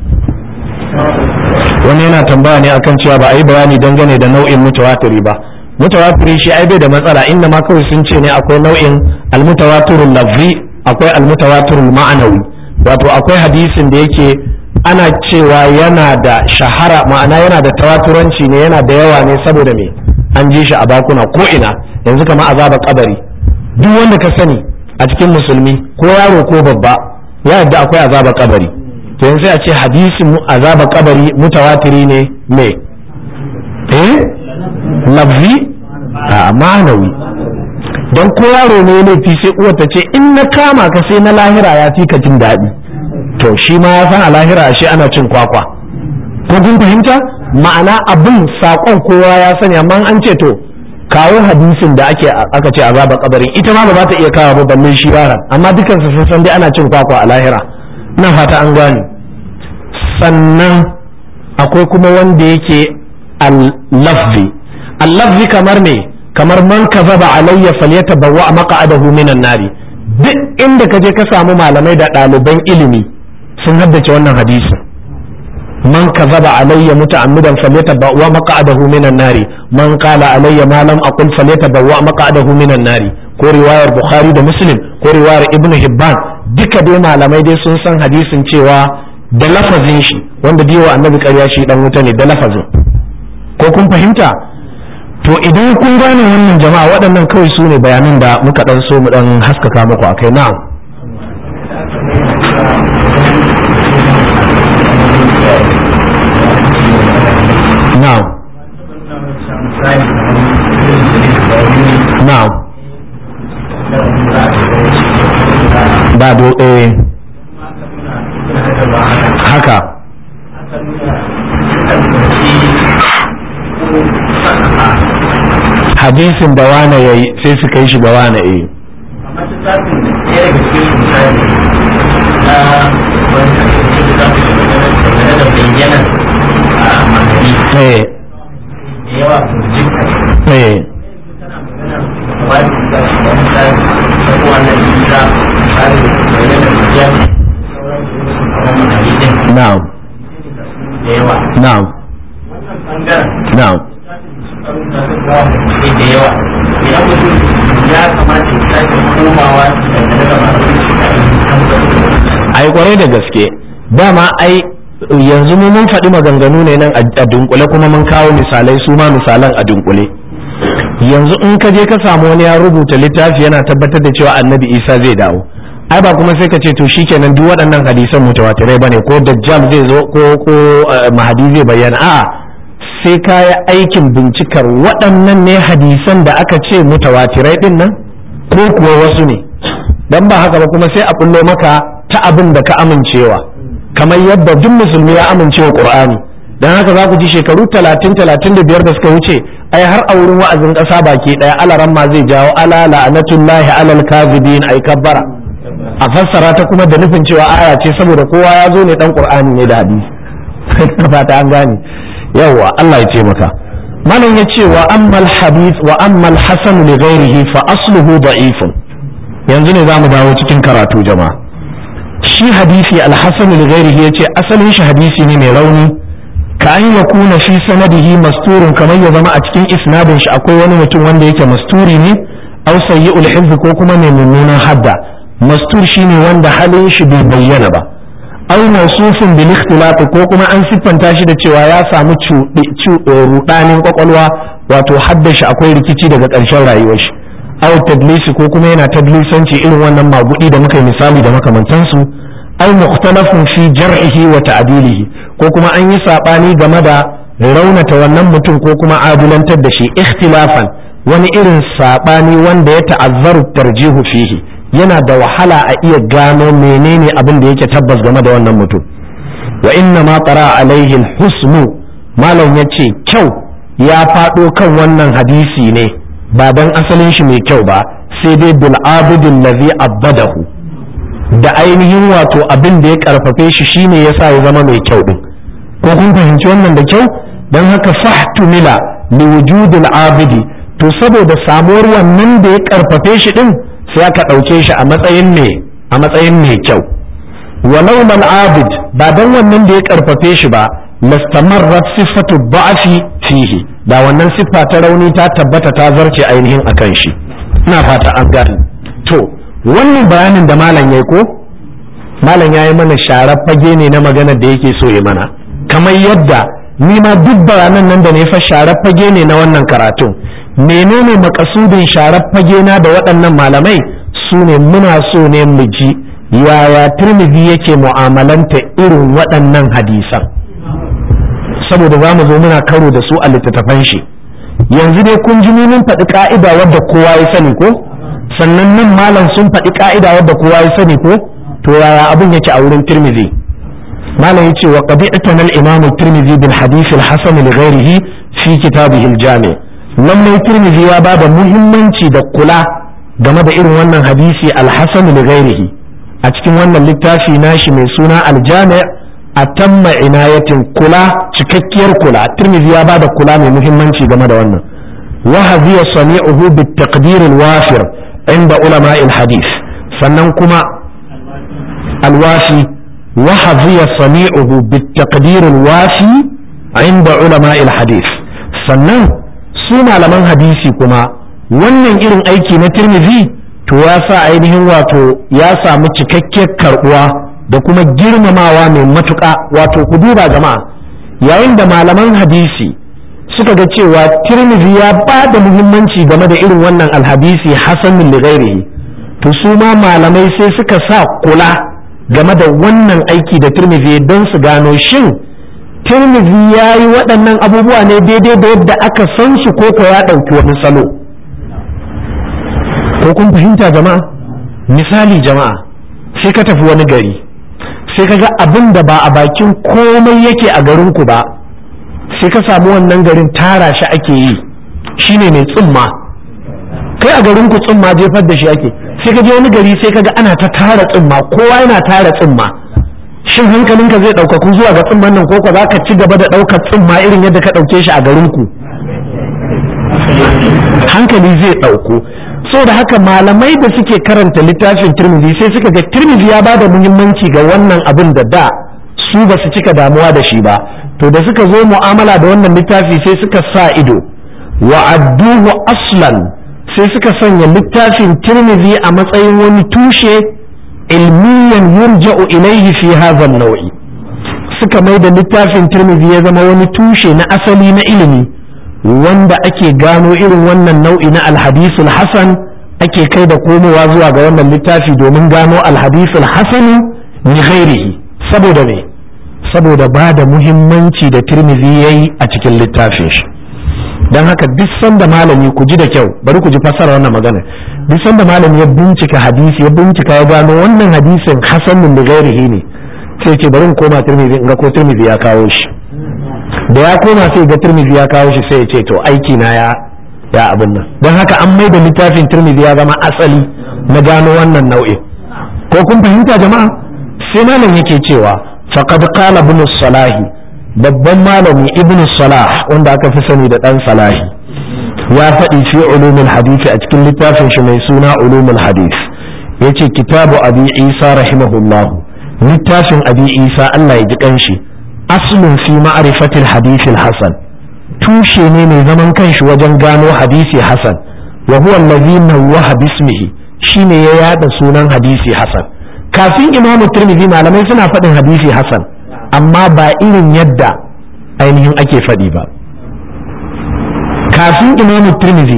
wani yana tambaya ne akan cewa ba a yi bayani dangane da nau'in mutawatiri ba mutawatiri shi ai bai da matsala inda ma kawai sun ce ne akwai nau'in almutawatirul lafzi akwai almutawatirul ma'anawi wato akwai hadisin da yake ana cewa yana da shahara ma'ana yana da tawaturanci ne yana da yawa ne saboda me an ji shi a bakuna ko ina yanzu kamar azaba kabari duk wanda ka sani a cikin musulmi ko yaro ko babba ya yadda akwai azaba kabari to yanzu sai a ce hadisin azaba kabari mutawatiri ne me eh lafzi a ma'anawi don ko yaro ne laifi sai uwar ta ce in na kama ka sai na lahira ya fi ka jin daɗi to shi ma ya san a lahira ashe ana cin kwakwa ko kun fahimta ma'ana abin saƙon kowa ya sani amma an ce to kawo hadisin da ake aka ce azaba kabarin ita ma ba za ta iya kawo ba balle shi yaran amma dukansu sun san dai ana cin kwakwa a lahira ina fata an gane sannan akwai kuma wanda yake al-lafzi al-lafzi kamar me kamar man kazaba alayya falyatabawwa maq'adahu minan nari duk inda ka je ka samu malamai da ɗaliban ilimi sun haddace wannan hadisin man kazaba alayya muta'ammidan falyatabawwa maq'adahu minan nari man qala alayya ma lam aqul falyatabawwa maq'adahu minan nari ko riwayar bukhari da muslim ko riwayar ibnu hibban duka dai malamai dai sun san hadisin cewa da lafazin shi wanda biyo annabi ƙarya shi dan wuta ne da lafazin ko kun fahimta to idan kun gane wannan jama'a waɗannan kawai su ne bayanan da muka ɗan so mu ɗan haskaka muku akai na'am na'am na'am ba do eh haka hadisin da wane ya yi sai suka yi shi da wane ya yi Na'am. Na'am. Na'am. da yawa idan mutum ya kamata ya sake komawa dangane da masu ai kwarai da gaske dama ai yanzu mu mun faɗi maganganu ne nan a dunkule kuma mun kawo misalai su ma misalan a dunkule yanzu in ka je ka samu wani ya rubuta littafi yana tabbatar da cewa annabi isa zai dawo ai ba kuma sai ka ce to shikenan duk waɗannan hadisan mutawatirai bane ko dajjal zai zo ko ko mahadi zai bayyana a'a sai ka yi aikin bincikar waɗannan ne hadisan da aka ce mutawatirai din nan ko kuwa wasu ne dan ba haka ba kuma sai a bullo maka ta abin da ka amincewa kamar yadda duk musulmi ya amincewa qur'ani dan haka za ku ji shekaru 30 35 da suka wuce ai har a wurin wa'azin ƙasa baki ɗaya alaran ma zai jawo ala la'anatullahi alal kadhibin ai kabbara a fassara ta kuma da nufin cewa aya ce saboda kowa ya zo ne dan qur'ani ne da hadisi fata an gane yawwa Allah ya taimaka malam ya ce wa ammal hadith wa ammal hasan li ghairihi fa asluhu da'ifun yanzu ne zamu dawo cikin karatu jama'a shi hadisi al-hasan li ghairihi yace asalin shi hadisi ne mai rauni ka an yakuna fi sanadihi masturun kamar ya zama a cikin isnadin shi akwai wani mutum wanda yake masturi ne aw sayyi'ul hifz ko kuma mai mummunan hadda mastur shine wanda halin shi bai bayyana ba aw mawsufun bil ikhtilaf ko kuma an siffanta shi da cewa ya samu rudanin kwakwalwa wato haddashi akwai rikici daga ƙarshen rayuwar shi aw tadlisi ko kuma yana tadlisanci irin wannan magudi da muka yi misali da makamantansu aw mukhtalafun fi jar'ihi wa ta'dilihi ko kuma an yi sabani game da raunata wannan mutum ko kuma adulantar da shi ikhtilafan wani irin sabani wanda ya ta'azzaru tarjihu fihi yana da wahala a iya gano menene abin da yake tabbas game da wannan mutum wa inna ma qara alaihi husnu malam yace kyau ya faɗo kan wannan hadisi ne ba dan asalin shi mai kyau ba sai dai bil abidin ladhi abadahu da ainihin wato abin da ya karfafe shi shine yasa ya zama mai kyau din ko kun fahimci wannan da kyau dan haka fahtumila li wujudil abidi to saboda samuwar wannan da ya karfafe shi din sai aka ɗauke shi a matsayin me a matsayin mai kyau walau mal abid ba dan wannan da ya karfafe shi ba lastamarrat sifatu ba'fi fihi da wannan siffa ta rauni ta tabbata ta zarce ainihin akan shi ina fata an gane to wannan bayanin da malam yayi ko malam yayi mana sharar fage ne na maganar da yake so ya mana kamar yadda ni ma duk bayanan nan da ne fa sharar fage ne na wannan karatun menene makasudin sharar fage na da waɗannan malamai su ne muna so ne mu ji yaya turmidi yake mu'amalanta irin waɗannan hadisan saboda za mu zo muna karo da su a littattafan shi yanzu dai kun ji mun faɗi ka'ida wadda kowa ya sani ko sannan nan malam sun faɗi ka'ida wadda kowa ya sani ko to yaya abin yake a wurin turmidi malam yace wa qad itana al-imam at-tirmidhi bil hadith al-hasan li ghayrihi fi kitabihi al-jami' lallai tirmidhi ya bada muhimmanci da kula game da irin wannan hadisi al-hasan li ghayrihi a cikin wannan littafi nashi mai suna al-jami' atamma inayatin kula cikakkiyar kula tirmidhi ya bada kula mai muhimmanci game da wannan wa hadhiya sani'uhu bit taqdir al-wafir inda ulama al-hadith sannan kuma al-wafi وحظي صنيعه بالتقدير الوافي عند علماء الحديث sannan su malaman hadisi kuma wannan irin aiki na tirmidhi to ya sa ainihin wato ya samu cikakkiyar karbuwa da kuma girmamawa mai matuƙa wato ku duba jama'a yayin da malaman hadisi suka ga cewa tirmidhi ya ba da muhimmanci game da irin wannan alhadisi hasanun li to su ma malamai sai suka sa kula game da wannan aiki da turmizi don su gano shin turmizi ya yi waɗannan abubuwa ne daidai da yadda aka san su ko ka ya ɗauki wani salo ko kun fahimta jama'a misali jama'a sai ka tafi wani gari sai ka ga abin da ba a bakin komai yake a garinku ba sai ka samu wannan garin tara shi ake yi shine mai tsumma kai a garinku tsumma jefar da shi ake sai ka je wani gari sai ka ga ana ta tara tsimma kowa yana tara tsimma shin hankalinka zai ɗaukaku zuwa ga tsimman nan ko za ka ci gaba da ɗaukar tsimma irin yadda ka ɗauke shi a garinku hankali zai ɗauko da haka malamai da suke karanta littafin turmizi sai suka ga turmizi ya bada muhimmanci ga wannan abin da da su ba su cika damuwa da shi ba to da suka zo mu'amala da wannan littafi sai suka sa ido wa adduhu aslan sai suka sanya littafin tirmidhi a matsayin wani tushe ilmiyan yurja'u ilaihi fi hadha nau'i suka mai da littafin tirmidhi ya zama wani tushe na asali na ilimi wanda ake gano irin wannan nau'i na alhadisul hasan ake kai da komowa zuwa ga wannan littafi domin gano alhadisul hasani ni ghairihi saboda me saboda ba da muhimmanci da tirmidhi yayi a cikin littafin shi don haka duk sanda malami ku ji da kyau bari ku ji fassara wannan magana duk sanda malami ya bincika hadisi ya bincika ya gano wannan hadisin hasanun da gairihi ne sai ce bari in koma tirmidhi in ga ko tirmidhi ya kawo shi da ya koma sai ga tirmidhi ya kawo shi sai ya ce to aiki na ya ya abin nan don haka an mai da littafin tirmidhi ya zama asali na gano wannan nau'in ko kun fahimta jama'a sai malam yake cewa faqad qala ibn salahi babban malami ibn salah wanda aka fi sani da dan salahi ya faɗi fi ulumul hadisi a cikin littafin shi mai suna ulumul hadis yace kitabu abi isa rahimahullah littafin abi isa Allah ya ji kanshi aslun fi ma'rifatil hadith hasan tushe ne mai zaman kanshi wajen gano hadisi hasan wa huwa allazi nawwaha bismihi shine ya yada sunan hadisi hasan kafin imamu tirmidhi malamai suna faɗin hadisi hasan amma ba irin yadda ainihin ake faɗi ba kafin imamu tirmidhi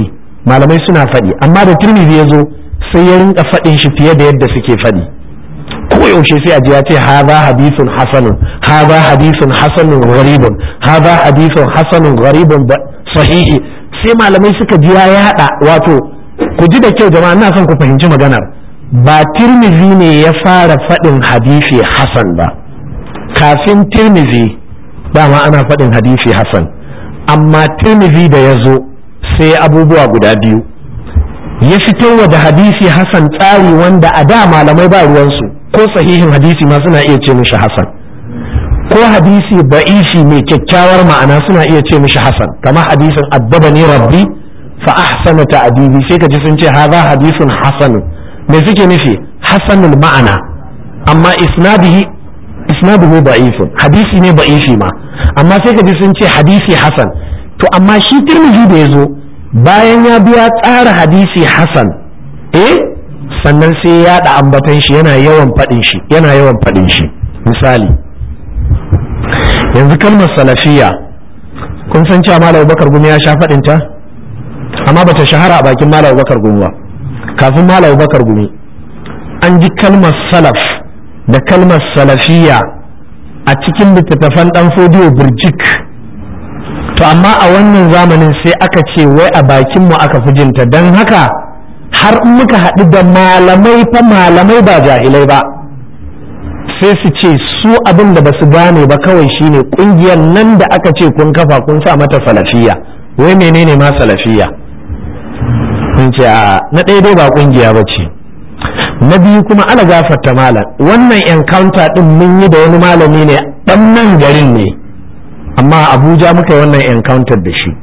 malamai suna faɗi amma da tirmidhi ya zo sai ya rinka faɗin shi fiye da yadda suke faɗi ko yaushe sai a ji ya ce haza hadithun hasanun haza hadithun hasanun gharibun haza hadithun hasanun gharibun sahihi sai malamai suka ji ya yaɗa wato ku ji da kyau jama'a ina son ku fahimci maganar ba tirmizi ne ya fara faɗin hadisi hasan ba kafin tirmizi dama ana faɗin hadisi hasan amma tirmizi da ya zo sai abubuwa guda biyu ya fitarwa da hadisi hasan tsari wanda a da malamai ba ruwansu ko sahihin hadisi ma suna iya ce mishi hasan ko hadisi ba'ishi mai kyakkyawar ma'ana suna iya ce mishi hasan kamar hadisin addabani rabbi fa ahsana ta'dibi sai ka ji sun ce hadha hadisun hasanun me suke nufi hasanul ma'ana amma isnadihi isnaduhu da'ifun hadisi ne da'ifi ma amma sai ka ji sun ce hadisi hasan to amma shi tirmidhi da yazo bayan ya biya tsara hadisi hasan eh sannan sai ya da ambatan shi yana yawan fadin shi yana yawan fadin shi misali yanzu kalmar salafiya kun san cewa malam bakar gumi ya sha fadin ta amma bata shahara a bakin malam bakar gumi ba kafin malam bakar gumi an ji kalmar salaf da kalmar salafiya a cikin littattafan dan fodiyo birjik to amma a wannan zamanin sai aka ce wai a bakinmu aka fi jinta don haka har in muka haɗu da malamai fa malamai ba jahilai ba sai su ce su abin da ba su gane ba kawai shine ƙungiyar nan da aka ce kun kafa kun sa mata salafiya wai menene ma salafiya kun ce a na ɗaya dai ba ƙungiya ba ce na biyu kuma ala gafarta malam wannan encounter ɗin mun yi da wani malami ne ɗan nan garin ne amma abuja muka yi wannan encounter da shi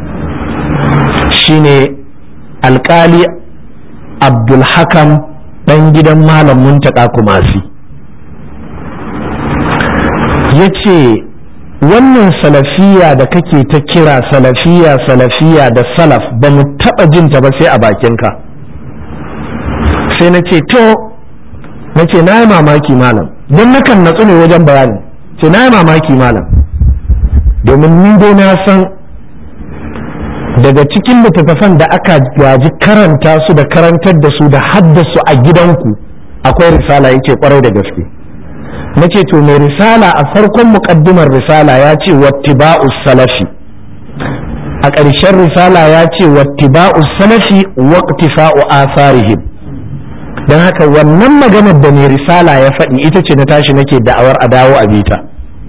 shine alkali abdulhakam ɗan gidan malam muntaka kumasi ya ce wannan salafiya da kake ta kira salafiya salafiya da salaf ba mu taɓa jinta ba sai a bakinka sai na ce to na ce na yi mamaki malam don nakan natsu ne wajen bayani ce na yi mamaki malam domin ni dai na san daga cikin littattafan da aka gaji karanta su da karantar da su da haddasu a gidanku akwai risala yake kwarai da gaske na ce to mai risala a farkon muƙaddimar risala ya ce wattiba'u salafi a ƙarshen risala ya ce wattiba'u salafi waqtifa'u asarihim don haka wannan maganar da mai risala ya faɗi ita ce na tashi nake da'awar a dawo a bita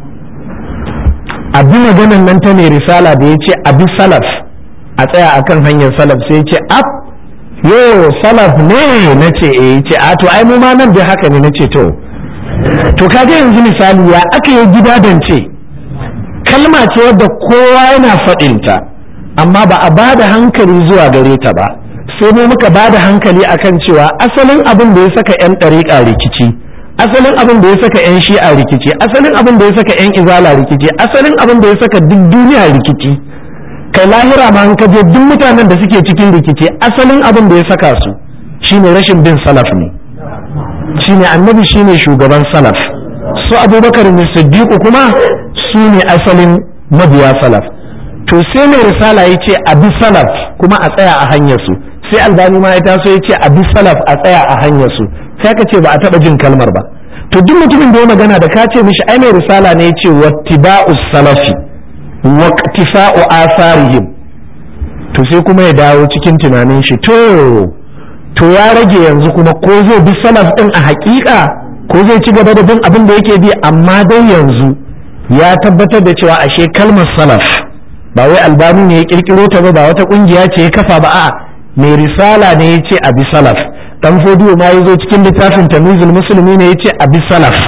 abi maganar nan ta mai risala da ya ce abi salaf a tsaya akan hanyar salaf sai ce ab yo salaf ne na ce eh ce a to ai mu ma nan dai haka ne na ce to to kaga yanzu misali ya aka yi gidadance kalma ce wadda kowa yana faɗinta amma ba a bada hankali zuwa gare ta ba sai mu muka bada hankali akan cewa asalin abin da ya saka 'yan ɗariƙa rikici asalin abin da ya saka 'yan shi'a rikici asalin abin da ya saka 'yan izala rikici asalin abin da ya saka duk duniya rikici kai lahira ma an kaje duk mutanen da suke cikin rikici asalin abin da ya saka su shine rashin bin salaf ne shine annabi shine shugaban salaf su abubakar ne siddiqu kuma su ne asalin mabiya salaf to sai mai risala ya ce a bi salaf kuma a tsaya a hanyar su sai albani ma ya taso ya ce a bi salaf a tsaya a hanyar su sai ka ce ba a taba jin kalmar ba to duk mutumin da ya magana da ka ce mishi ai mai risala ne ya ce wattiba'u salafi waqtifa'u asarihim to sai kuma ya dawo cikin tunanin shi to to ya rage yanzu kuma ko zai bi salaf din a hakika ko zai ci gaba da bin abin da yake bi amma dai yanzu ya tabbatar da cewa ashe kalmar salaf ba wai albani ne ya kirkiro ta ba ba wata kungiya ce ya kafa ba a mai risala ne ya ce a bi salaf dan fodiyo ma ya zo cikin littafin tamizul musulmi ne ya ce a bi salaf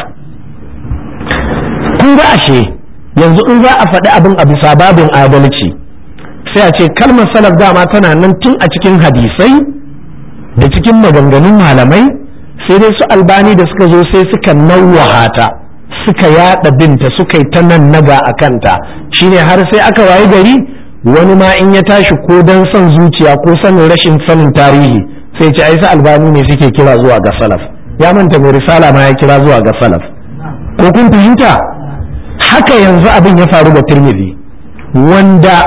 kun ga ashe yanzu in za a faɗi abin a bisa babin adalci sai a ce kalmar salaf dama tana nan tun a cikin hadisai da cikin maganganun malamai sai dai su albani da suka zo sai suka nawwaha ta suka yada binta suka yi ta nan naga a kanta shine har sai aka wayi gari wani ma in ya tashi ko don son zuciya ko sanin rashin sanin tarihi sai ce ai su albani ne suke kira zuwa ga salaf ya manta mai risala ma ya kira zuwa ga salaf ko kun fahimta haka yanzu abin ya faru da tirmidhi wanda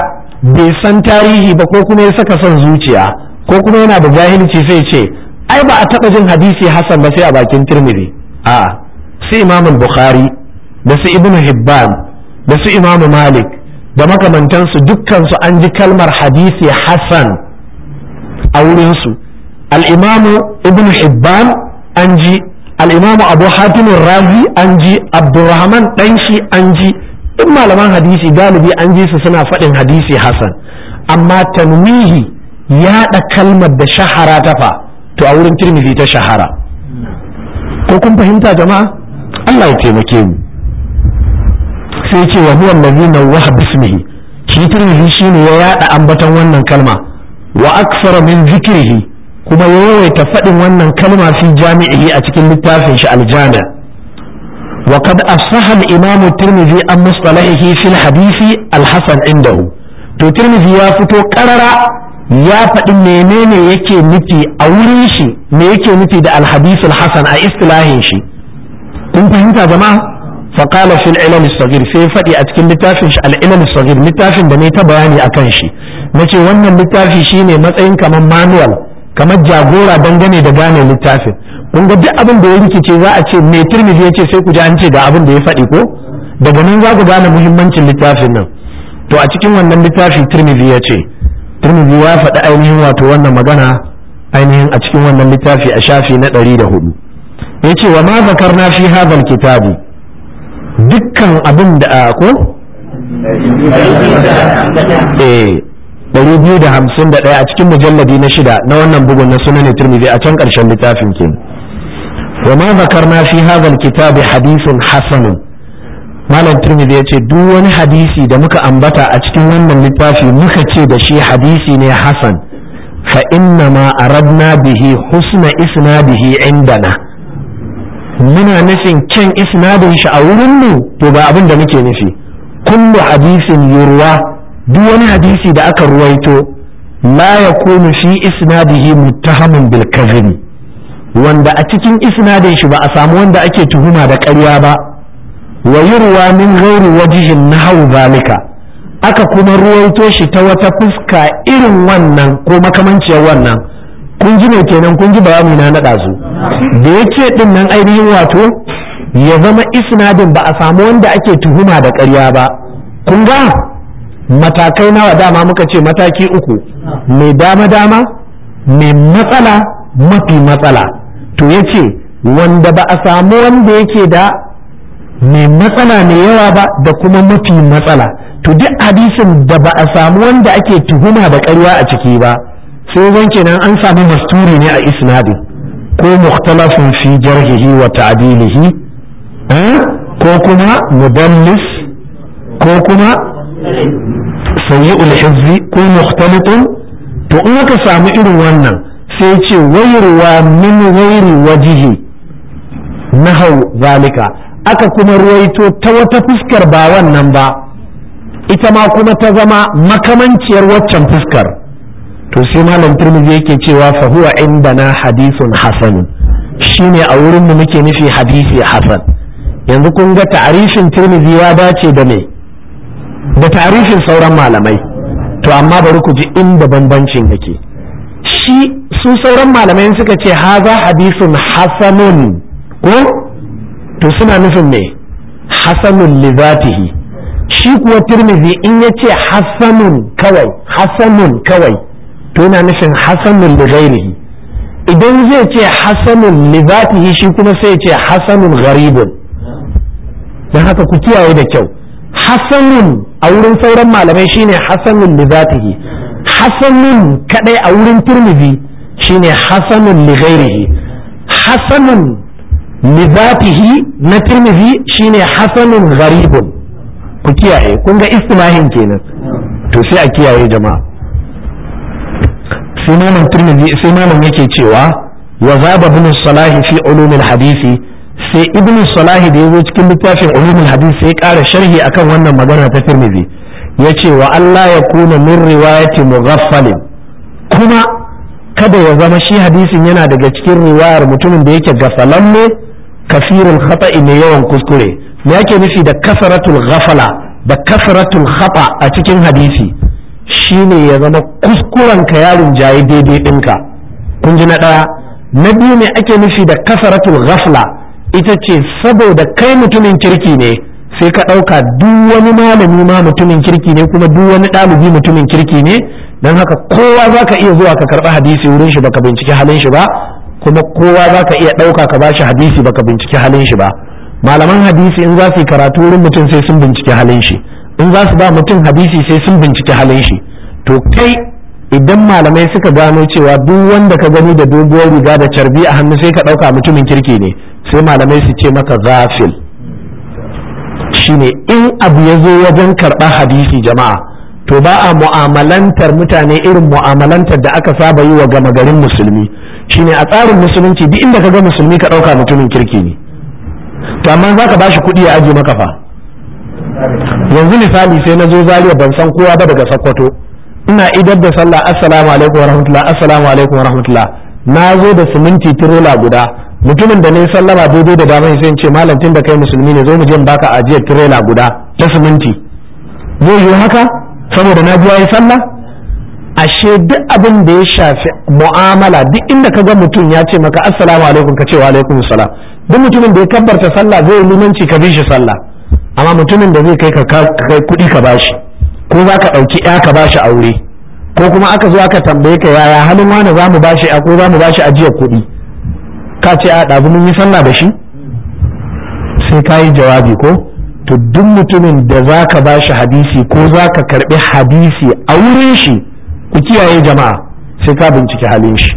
bai san tarihi ba ko kuma ya saka son zuciya ko kuma yana da jahilci sai ce ai ba a taɓa jin hadisi hasan ba sai a bakin tirmidhi a su imam bukhari da su ibnu hibban da su imam malik da makamantansu dukkansu an ji kalmar hadisi hasan a wurinsu al'imamu ibnu hibban an ji al'imamu abu hatimin razi an ji abdurrahman ɗanshi an ji duk malaman hadisi galibi an ji su suna faɗin hadisi hasan amma tanwihi yaɗa kalmar da shahara ta fa to a wurin tirmidhi ta shahara ko kun fahimta jama'a Allah ya taimake mu sai ce wa huwa allazi nawwaha bismihi shi tirmidhi shine ya yaɗa ambaton wannan kalma wa aksara min zikrihi kuma ya yawaita faɗin wannan kalma fi jami'ihi a cikin littafin shi aljami' wa qad asaha al-imam tirmidhi an mustalahihi fi al-hadith al-hasan indahu to tirmidhi ya fito karara ya faɗi menene yake nufi a wurin shi me yake nufi da al-hadith al-hasan a istilahin shi kun fahimta jama'a فقال في العلل الصغير sai faɗi a cikin littafin shi al-ilal saghir littafin da ne ta bayani akan shi nace wannan littafi shine matsayin kamar manual kamar jagora dangane da gane littafin kun ga duk abin da ya rikice za a ce me tirmidhi yace sai ku ji an ce ga abin da ya faɗi ko daga nan za ku gane muhimmancin littafin nan to a cikin wannan littafi tirmidhi ya ce tirmidhi ya faɗi ainihin wato wannan magana ainihin a cikin wannan littafi a shafi na ɗari da hudu ya ce wa ma zakarna fi hadhal kitabi dukkan abin da ko eh 251 a cikin mujalladi na shida na wannan bugun na sunan tirmidhi a can ƙarshen littafin ke wa ma zakarna fi hadha alkitabi hadithun hasan malam tirmidhi yace duk wani hadisi da muka ambata a cikin wannan littafi muka ce da shi hadisi ne hasan fa inna ma aradna bihi husna isnadihi indana muna nufin kyan isnadin shi a wurin mu to ba abin da muke nufi kullu hadisin yurwa duk wani hadisi da aka ruwaito la yakunu fi isnadihi muttahamun bil kadhib wanda a cikin isnadin shi ba a samu wanda ake tuhuma da ƙarya ba wa yurwa min ghairi wajhin nahwu zalika aka kuma ruwaito shi ta wata fuska irin wannan ko makamanciyar wannan kun ji ne kenan kun ji bayani na naɗa su da ya ce ɗin nan ainihin wato ya zama isnadin ba a samu wanda ake tuhuma da ƙarya ba kun ga matakai nawa dama muka ce mataki uku mai dama dama mai matsala mafi matsala to ya ce wanda ba a samu wanda yake da mai matsala mai yawa ba da kuma mafi matsala to duk hadisin da ba a samu wanda ake tuhuma da ƙarya a ciki ba sai zan kenan an samu masturi ne a isnadin ko mukhtalafin fi jarhihi wa ta'dilihi ko kuma mudallis ko kuma sayyi'ul hizzi ko mukhtalitun to in aka samu irin wannan sai ce wayarwa min ghairi wajihi nahau zalika aka kuma ruwaito ta wata fuskar ba wannan ba ita ma kuma ta zama makamanciyar waccan fuskar to sai malam turmizi yake cewa fa huwa indana hadithun hasan shine a wurin mu muke nufi hadisi hasan yanzu kun ga ta'arifin turmizi ya dace da me da ta'arifin sauran malamai to amma bari ku ji inda bambancin yake shi su sauran malamai suka ce haza hadisun hasanun ko to suna nufin me hasanun li zatihi shi kuwa turmizi in ya ce hasanun kawai hasanun kawai to yana nufin hasanun li ghairihi idan zai ce hasanun li zatihi shi kuma sai ce hasanun gharibun don haka ku kiyaye da kyau hasanun a wurin sauran malamai shine hasanun li zatihi hasanun kadai a wurin turmizi shine hasanun li ghairihi hasanun li zatihi na turmizi shine hasanun gharibun ku kiyaye kun ga istilahin kenan to sai a kiyaye jama'a sai malam turmizi sai malam yake cewa wa zaba ibn salahi fi ulumil hadisi sai ibn salahi da yazo cikin littafin ulumul hadisi sai ƙara sharhi akan wannan magana ta turmizi yace wa Allah ya kuna min riwayati mughaffalin kuma kada ya zama shi hadisin yana daga cikin riwayar mutumin da yake gafalanne kafirul khata'i mai yawan kuskure me yake nufi da kasaratul ghafala da kasaratul khata a cikin hadisi shine ya zama kuskuren ka yarin jayi daidai ɗinka kun ji na ɗaya na biyu ne ake nufi da kasaratul ghafla ita ce saboda kai mutumin kirki ne sai ka ɗauka duk wani malami ma mutumin kirki ne kuma duk wani ɗalibi mutumin kirki ne don haka kowa za ka iya zuwa ka karɓi hadisi wurin shi baka binciki halin shi ba kuma kowa za ka iya ɗauka ka bashi hadisi baka binciki halin shi ba malaman hadisi in za su yi karatu wurin mutum sai sun binciki halin shi in za su ba mutum hadisi sai sun binciki halin shi to kai idan malamai suka gano cewa duk wanda ka gani da doguwar riga da carbi a hannu sai ka ɗauka mutumin kirki ne sai malamai su ce maka zafil shine in abu ya zo wajen karɓar hadisi jama'a to ba a mu'amalantar mutane irin mu'amalantar da aka saba yi wa gama garin musulmi shine a tsarin musulunci duk inda ka ga musulmi ka ɗauka mutumin kirki ne to amma za ka bashi kuɗi ya aje maka fa yanzu misali sai na zo zariya ban san kowa ba daga sakkwato ina idar da sallah assalamu alaikum wa rahmatullah assalamu alaikum wa rahmatullah na zo da siminti tirola guda mutumin da ne sallama daidai da damar sai ce malam tun da kai musulmi ne zo mu je baka ajiyar tirela guda ta siminti zai yi haka saboda na biya yi sallah ashe duk abin da ya shafi mu'amala duk inda ka ga mutum ya ce maka assalamu alaikum ka ce wa alaikum salam duk mutumin da ya kabbarta sallah zai yi limanci ka bi shi sallah amma mutumin da zai kai ka kai kuɗi ka bashi ko za ka ɗauki ya ka bashi aure ko kuma aka zo aka tambaye ka yaya halin wani za mu bashi a ko za mu bashi ajiyar kuɗi ka ce a ɗazu mun yi sallah da shi sai ka yi jawabi ko to duk mutumin da za ka ba shi hadisi ko za ka karɓi hadisi a wurin shi ku kiyaye jama'a sai ka binciki halin shi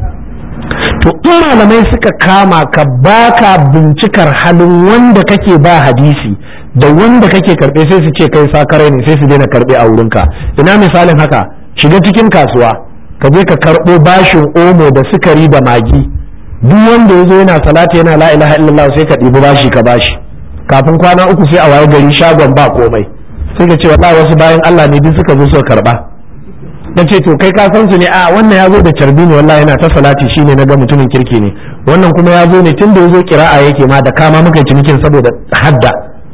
to in malamai suka kama ka baka bincikar halin wanda kake ba hadisi da wanda kake karɓe sai su ce kai sakarai ne sai su daina karɓe a wurinka ina misalin haka shiga cikin kasuwa ka je ka karɓo bashin omo da sukari da magi duk wanda ya zo yana salati yana la ilaha illallah sai ka ɗibi bashi ka bashi kafin kwana uku sai a waye gari shagon ba komai sai ka ce wallahi wasu bayan Allah ne duk suka zo suka karba na ce to kai ka san su ne a wannan ya zo da carbi ne wallahi yana ta salati shine na ga mutumin kirki ne wannan kuma ya zo ne tun da ya zo kira'a yake ma da kama muka cinikin saboda hadda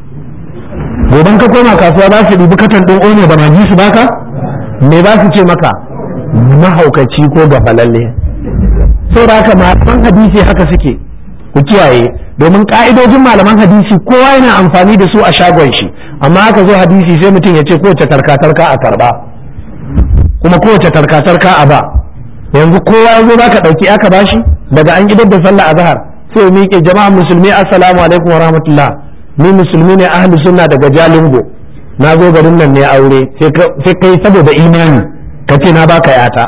goban ka koma kasuwa za su ɗibi katan ɗin omo da magi su baka me za su ce maka mahaukaci ko gafalalle saboda haka malaman hadisi haka suke ku kiyaye domin ka'idojin malaman hadisi kowa yana amfani da su a shagon shi amma aka zo hadisi sai mutum ya ce kowace tarkatarka a karba kuma kowace tarkatarka a ba yanzu kowa ya zo zaka dauki aka bashi daga an gidan da sallah a zahar sai miƙe jama'a musulmi assalamu alaikum wa rahmatullah ni musulmi ne ahli sunna daga jalingo na zo garin nan ne aure sai kai saboda imani ka ce na baka yata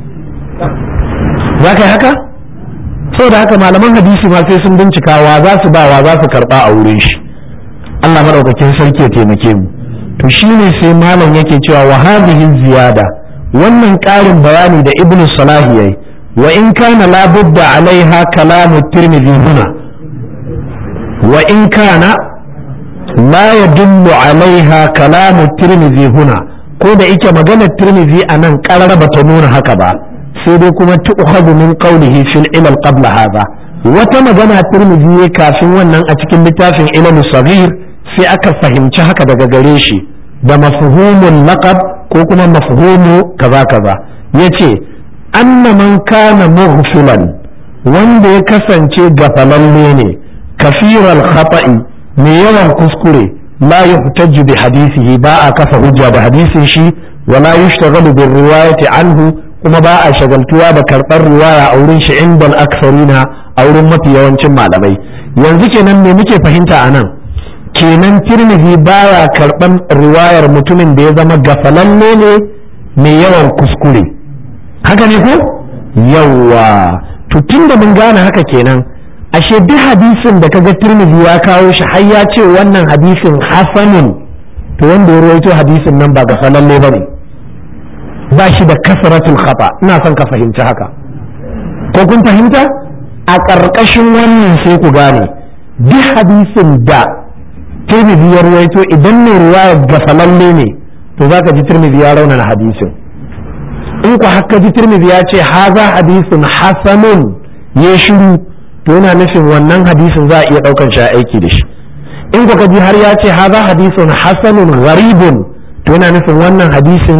za ka yi haka da haka malaman hadisi ma sai sun bincika wa za su ba wa za su karba a wurin shi Allah madaukakin sarki ya taimake mu to shine sai malam yake cewa wa hadhihi ziyada wannan ƙarin bayani da ibnu salahi yayi wa in kana la budda alaiha kalamu tirmidhi huna wa in kana la yadullu alaiha kalamu tirmidhi huna ko da ike maganar tirmidhi anan karara bata nuna haka ba sai dai kuma tu'khadhu min qawlihi fil ilal qabla hadha wata magana tirmidhi kafin wannan a cikin littafin ilal saghir sai aka fahimci haka daga gare shi da mafhumul laqab ko kuma mafhumu kaza kaza yace anna man kana mughfilan wanda ya kasance gafalalle ne kafiral khata'i mai yawan kuskure la yuhtaju bi hadisihi ba a kafa hujja da hadisin shi wala yushtaghalu bir riwayati anhu kuma ba a shagaltuwa da karɓar riwaya a wurin shi inda aksarina a wurin mafi yawancin malamai yanzu kenan me muke fahimta a nan kenan tirmidhi baya karɓar riwayar mutumin da ya zama gafalalle ne mai yawan kuskure haka ne ko yawwa to tun da mun gane haka kenan ashe duk hadisin da kaga tirmidhi ya kawo shi har ya ce wannan hadisin hasanun to wanda ya rawaito hadisin nan ba gafalalle ba ne ba shi da kasratul khata ina son ka fahimci haka ko kun fahimta a ƙarƙashin wannan sai ku gane duk hadisin da tirmidhi ya ruwaito idan mai ruwaya gafalalle ne to zaka ji tirmidhi ya raunana hadisin in ku haka ji tirmidhi ya ce haza hadisin hasanun ya shiru to yana nufin wannan hadisin za a iya ɗaukan shi a aiki da shi in ku ji har ya ce haza hadisin hasanun gharibun to yana nufin wannan hadisin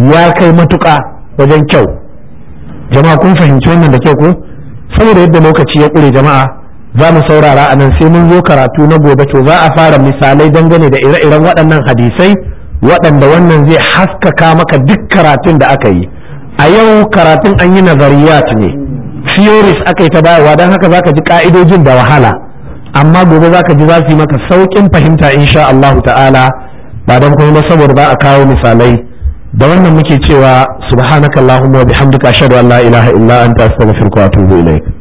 ya kai matuƙa wajen kyau jama'a kun fahimci wannan da kyau ko saboda yadda lokaci ya ƙure jama'a za mu saurara a nan sai mun zo karatu na gobe to za a fara misalai dangane da ire-iren waɗannan hadisai waɗanda wannan zai haskaka maka duk karatun da aka yi a yau karatun an yi nazariyat ne theories aka yi ta bayarwa don haka zaka ji ka'idojin da wahala amma gobe zaka ji za su yi maka sauƙin fahimta insha Allahu ta'ala ba don kuma saboda ba a kawo misalai da wannan muke cewa subhanakallahumma wa bihamdika ashhadu an la ilaha illa anta astaghfiruka wa atubu ilaik